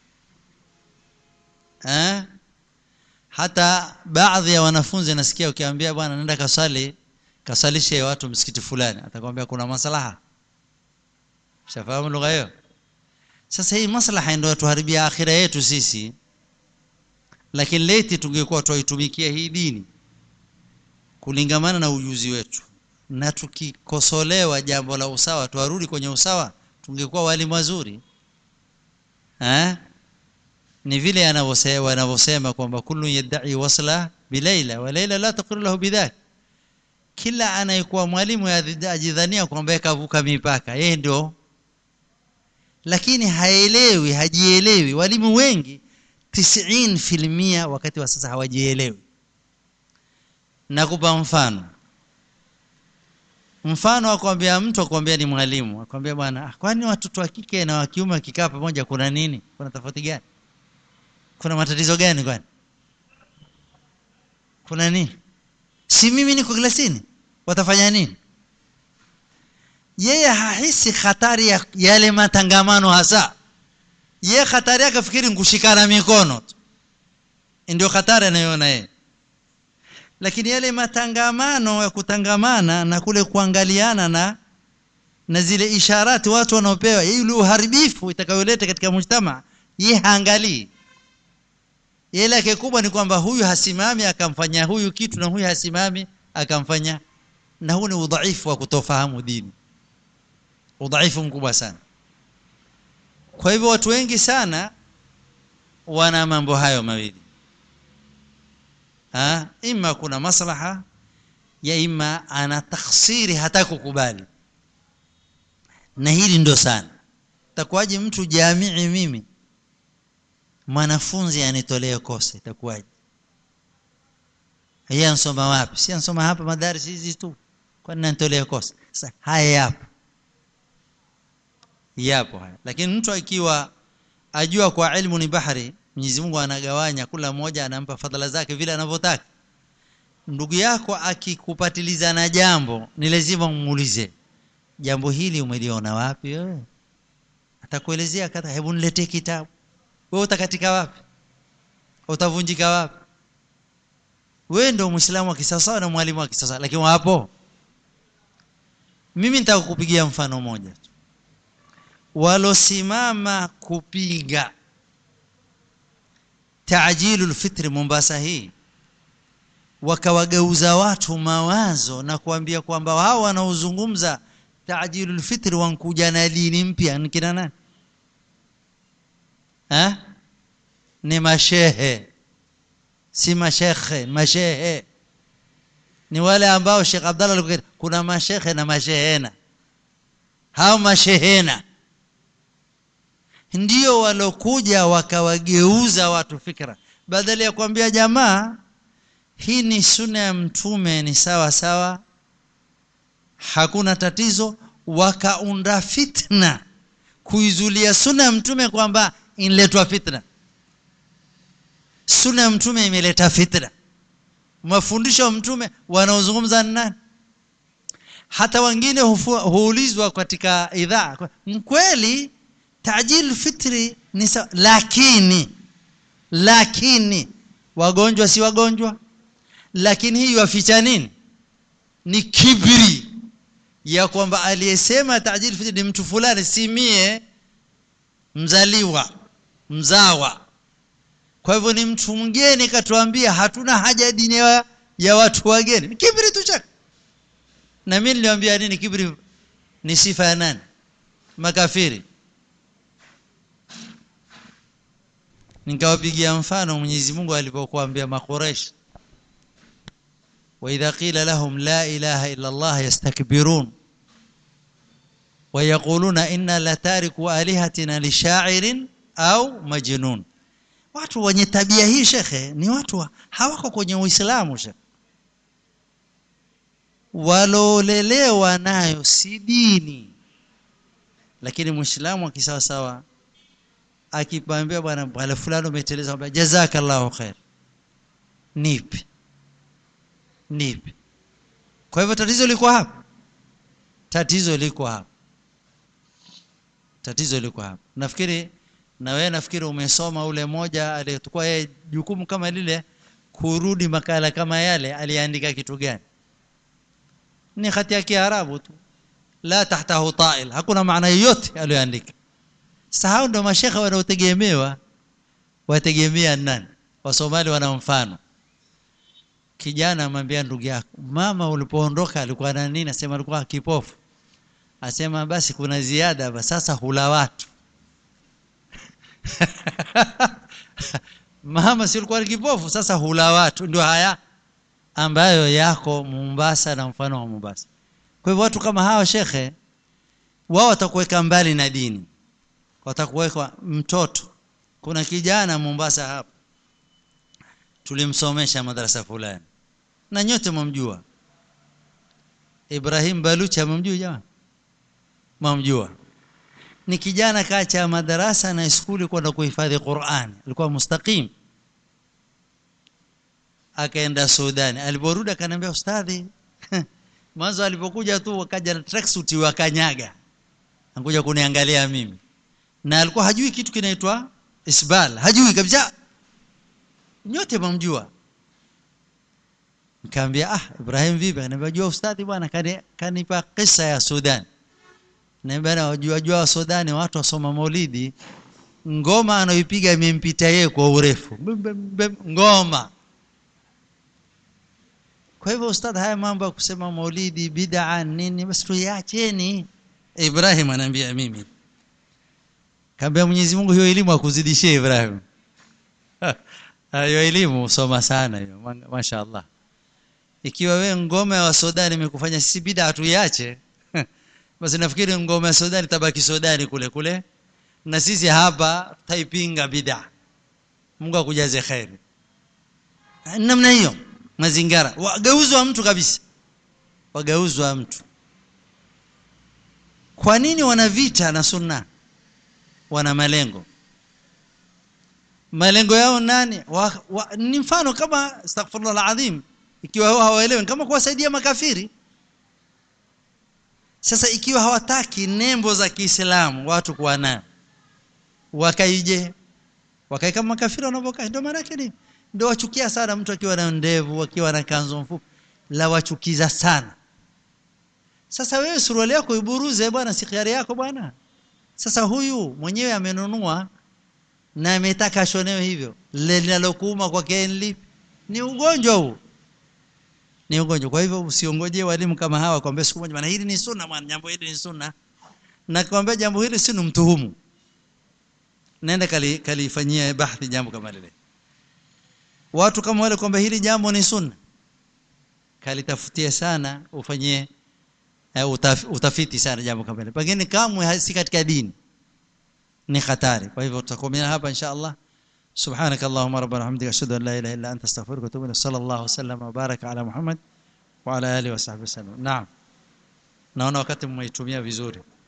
eh? hata baadhi ya wanafunzi nasikia ukiambia bwana nenda kasali kasalishe watu msikiti fulani atakwambia kuna maslaha shafahamu lugha hiyo sasa hii maslaha ndio tuharibia akhira yetu sisi lakini leti tungekuwa twaitumikia hii dini kulingamana na ujuzi wetu na tukikosolewa jambo la usawa twarudi kwenye usawa tungekuwa walimu wazuri eh? ni vile anavyose- wanavyosema kwamba kullu yadai wasla bilaila wa laila la taqiru lahu bidhak kila anayekuwa mwalimu yadhi- ajidhania kwamba yeye kavuka mipaka yeye ndio lakini haelewi hajielewi walimu wengi 90% wakati wa sasa hawajielewi nakupa mfano mfano akwambia mtu akwambia ni mwalimu akwambia bwana "Ah, kwani watoto wa kike na wa kiume wakikaa pamoja kuna nini kuna tofauti gani kuna matatizo gani kwani kuna nini si mimi niko klasini watafanya nini yeye hahisi hatari ya yale matangamano hasa yeye hatari yake fikiri ngushikana mikono tu ndio hatari anayoona yeye lakini yale matangamano ya kutangamana na kule kuangaliana na na zile isharati watu wanaopewa ile uharibifu itakayoleta katika mujtama ye haangalii yeye lake kubwa ni kwamba huyu hasimami akamfanya huyu kitu na huyu hasimami akamfanya na huu ni udhaifu wa kutofahamu dini udhaifu mkubwa sana kwa hivyo watu wengi sana wana mambo hayo mawili ha? ima kuna maslaha ya ima ana takhsiri hata kukubali na hili ndo sana takuwaje mtu jamii mimi mwanafunzi anitolee kosa itakuwaje yeye ansoma wapi si ansoma hapa madaris hizi tu kwani nanitolee kosa sasa haya yapo yapo haya lakini mtu akiwa ajua kwa ilmu ni bahari Mwenyezi Mungu anagawanya kila mmoja anampa fadhila zake vile anavyotaka ndugu yako akikupatiliza na jambo ni lazima umuulize jambo hili umeliona wapi wewe atakuelezea kata hebu niletee kitabu wewe utakatika wapi utavunjika wapi wewe ndio muislamu wa kisasa na mwalimu wa kisasa lakini wapo mimi nitaka kukupigia mfano moja tu walosimama kupiga taajilul fitri Mombasa hii wakawageuza watu mawazo na kuambia kwamba wao wanaozungumza taajilul fitri wankuja na dini mpya ni kina nani ha? ni mashehe si mashekhe mashehe ni wale ambao Sheikh Abdallah alikuwa kuna mashekhe na mashehena hao mashehena ndio walokuja wakawageuza watu fikra badala ya kuambia jamaa hii ni sunna ya mtume ni sawa sawa hakuna tatizo wakaunda fitna kuizulia sunna ya mtume kwamba inletwa fitna sunna ya mtume imeleta fitna mafundisho ya mtume wanaozungumza ni nani hata wengine hufu- huulizwa katika idhaa mkweli tajil fitri ni sawa lakini lakini wagonjwa si wagonjwa lakini hii waficha nini ni kibri ya kwamba aliyesema tajil fitri ni mtu fulani si mie mzaliwa mzawa kwa hivyo ni mtu mgeni katuambia hatuna haja ya dini ya, ya watu wageni ni kibri tu chake na mimi niliwaambia nini kibri ni sifa ya nani makafiri nikawapigia mfano Mwenyezi Mungu alipokuambia makuresh وإذا قيل لهم لا إله إلا الله يستكبرون ويقولون إنا لتاركوا آلهتنا لشاعر أو مجنون watu wenye tabia hii shekhe ni watu wa- hawako kwenye uislamu shekhe walolelewa nayo si dini lakini muislamu akisawasawa akipambia bwana bwana fulani umeteleza mwambie, jazakallahu khair nipi nipi kwa hivyo tatizo liko hapa tatizo liko hapa tatizo liko hapa nafikiri na wewe nafikiri umesoma ule moja aliyechukua yeye jukumu kama lile kurudi makala kama yale aliandika kitu gani ni hati ya kiarabu tu la tahtahu ta'il hakuna maana yoyote aliyoandika sasa hao ndio mashekha wanaotegemewa wategemea nani wasomali wana mfano kijana amwambia ndugu yako mama ulipoondoka alikuwa na nini asema alikuwa kipofu asema basi kuna ziada hapa sasa hula watu mama si ulikuwa ni kipofu sasa hula watu ndio haya ambayo yako Mombasa na mfano wa Mombasa kwa hivyo watu kama hawa shekhe wao watakuweka mbali na dini watakuweka mtoto kuna kijana Mombasa hapa tulimsomesha madarasa fulani na nyote mumjua Ibrahim Balucha mumjua jamaa mumjua ni kijana kaacha madarasa na skuli kwenda kuhifadhi Qur'an alikuwa mustaqim akaenda Sudani aliporudi akaniambia ustadhi mwanzo alipokuja tu wakaja na tracksuit wakanyaga ankuja kuniangalia mimi na alikuwa hajui kitu kinaitwa isbal hajui kabisa nyote mamjua nikamwambia ah Ibrahim vipi ananiambia jua ustadhi bwana kani- kanipa kisa ya Sudan na bwana wajua jua wa Sudani watu wasoma maulidi ngoma anayoipiga imempita yeye kwa urefu Bim, bim, bim, ngoma kwa hivyo ustadh haya mambo ya kusema maulidi bid'a nini basi tuiacheni Ibrahim anaambia mimi kaambia Mwenyezi Mungu hiyo elimu akuzidishie Ibrahim hiyo elimu soma sana hiyo ma- mashaallah ikiwa we ngoma wa Sudani imekufanya sisi bid'a tuiache basi nafikiri ngoma ya Sudani tabaki Sudani kule kule na sisi hapa taipinga bid'a Mungu akujaze khairi namna hiyo mazingara wagauzwa mtu kabisa wagauzwa mtu kwa nini wana vita na sunna wana malengo malengo yao nani wa, wa, ni mfano kama astaghfirullah alazim ikiwa hao hawaelewi kama kuwasaidia makafiri sasa ikiwa hawataki nembo za Kiislamu watu kuwa nayo wakaije wakae kama makafiri wanavyokaa ndio maana yake ni ndio wachukia sana mtu akiwa na ndevu akiwa na kanzu mfupi la wachukiza sana sasa wewe suruali yako iburuze bwana si khiari yako bwana sasa huyu mwenyewe amenunua na ametaka ashonewe hivyo lile linalokuuma kwake ni lipi ni ugonjwa huu ni ugonjwa kwa hivyo usiongojee walimu kama hawa kwambia siku moja bwana hili ni sunna bwana jambo hili ni sunna na kwambia jambo hili si mtuhumu nenda kali kalifanyia bahthi jambo kama lile watu kama wale kwamba hili jambo ni sunna kalitafutie sana ufanyie uh, utaf, utafiti sana jambo kama hili pengine kamwe si katika dini ni hatari kwa hivyo tutakomea hapa insha Allah سبحانك اللهم ربنا وبحمدك اشهد ان لا اله الا انت استغفرك واتوب اليك صلى الله وسلم وبارك على محمد وعلى اله وصحبه وسلم نعم naona wakati mmeitumia vizuri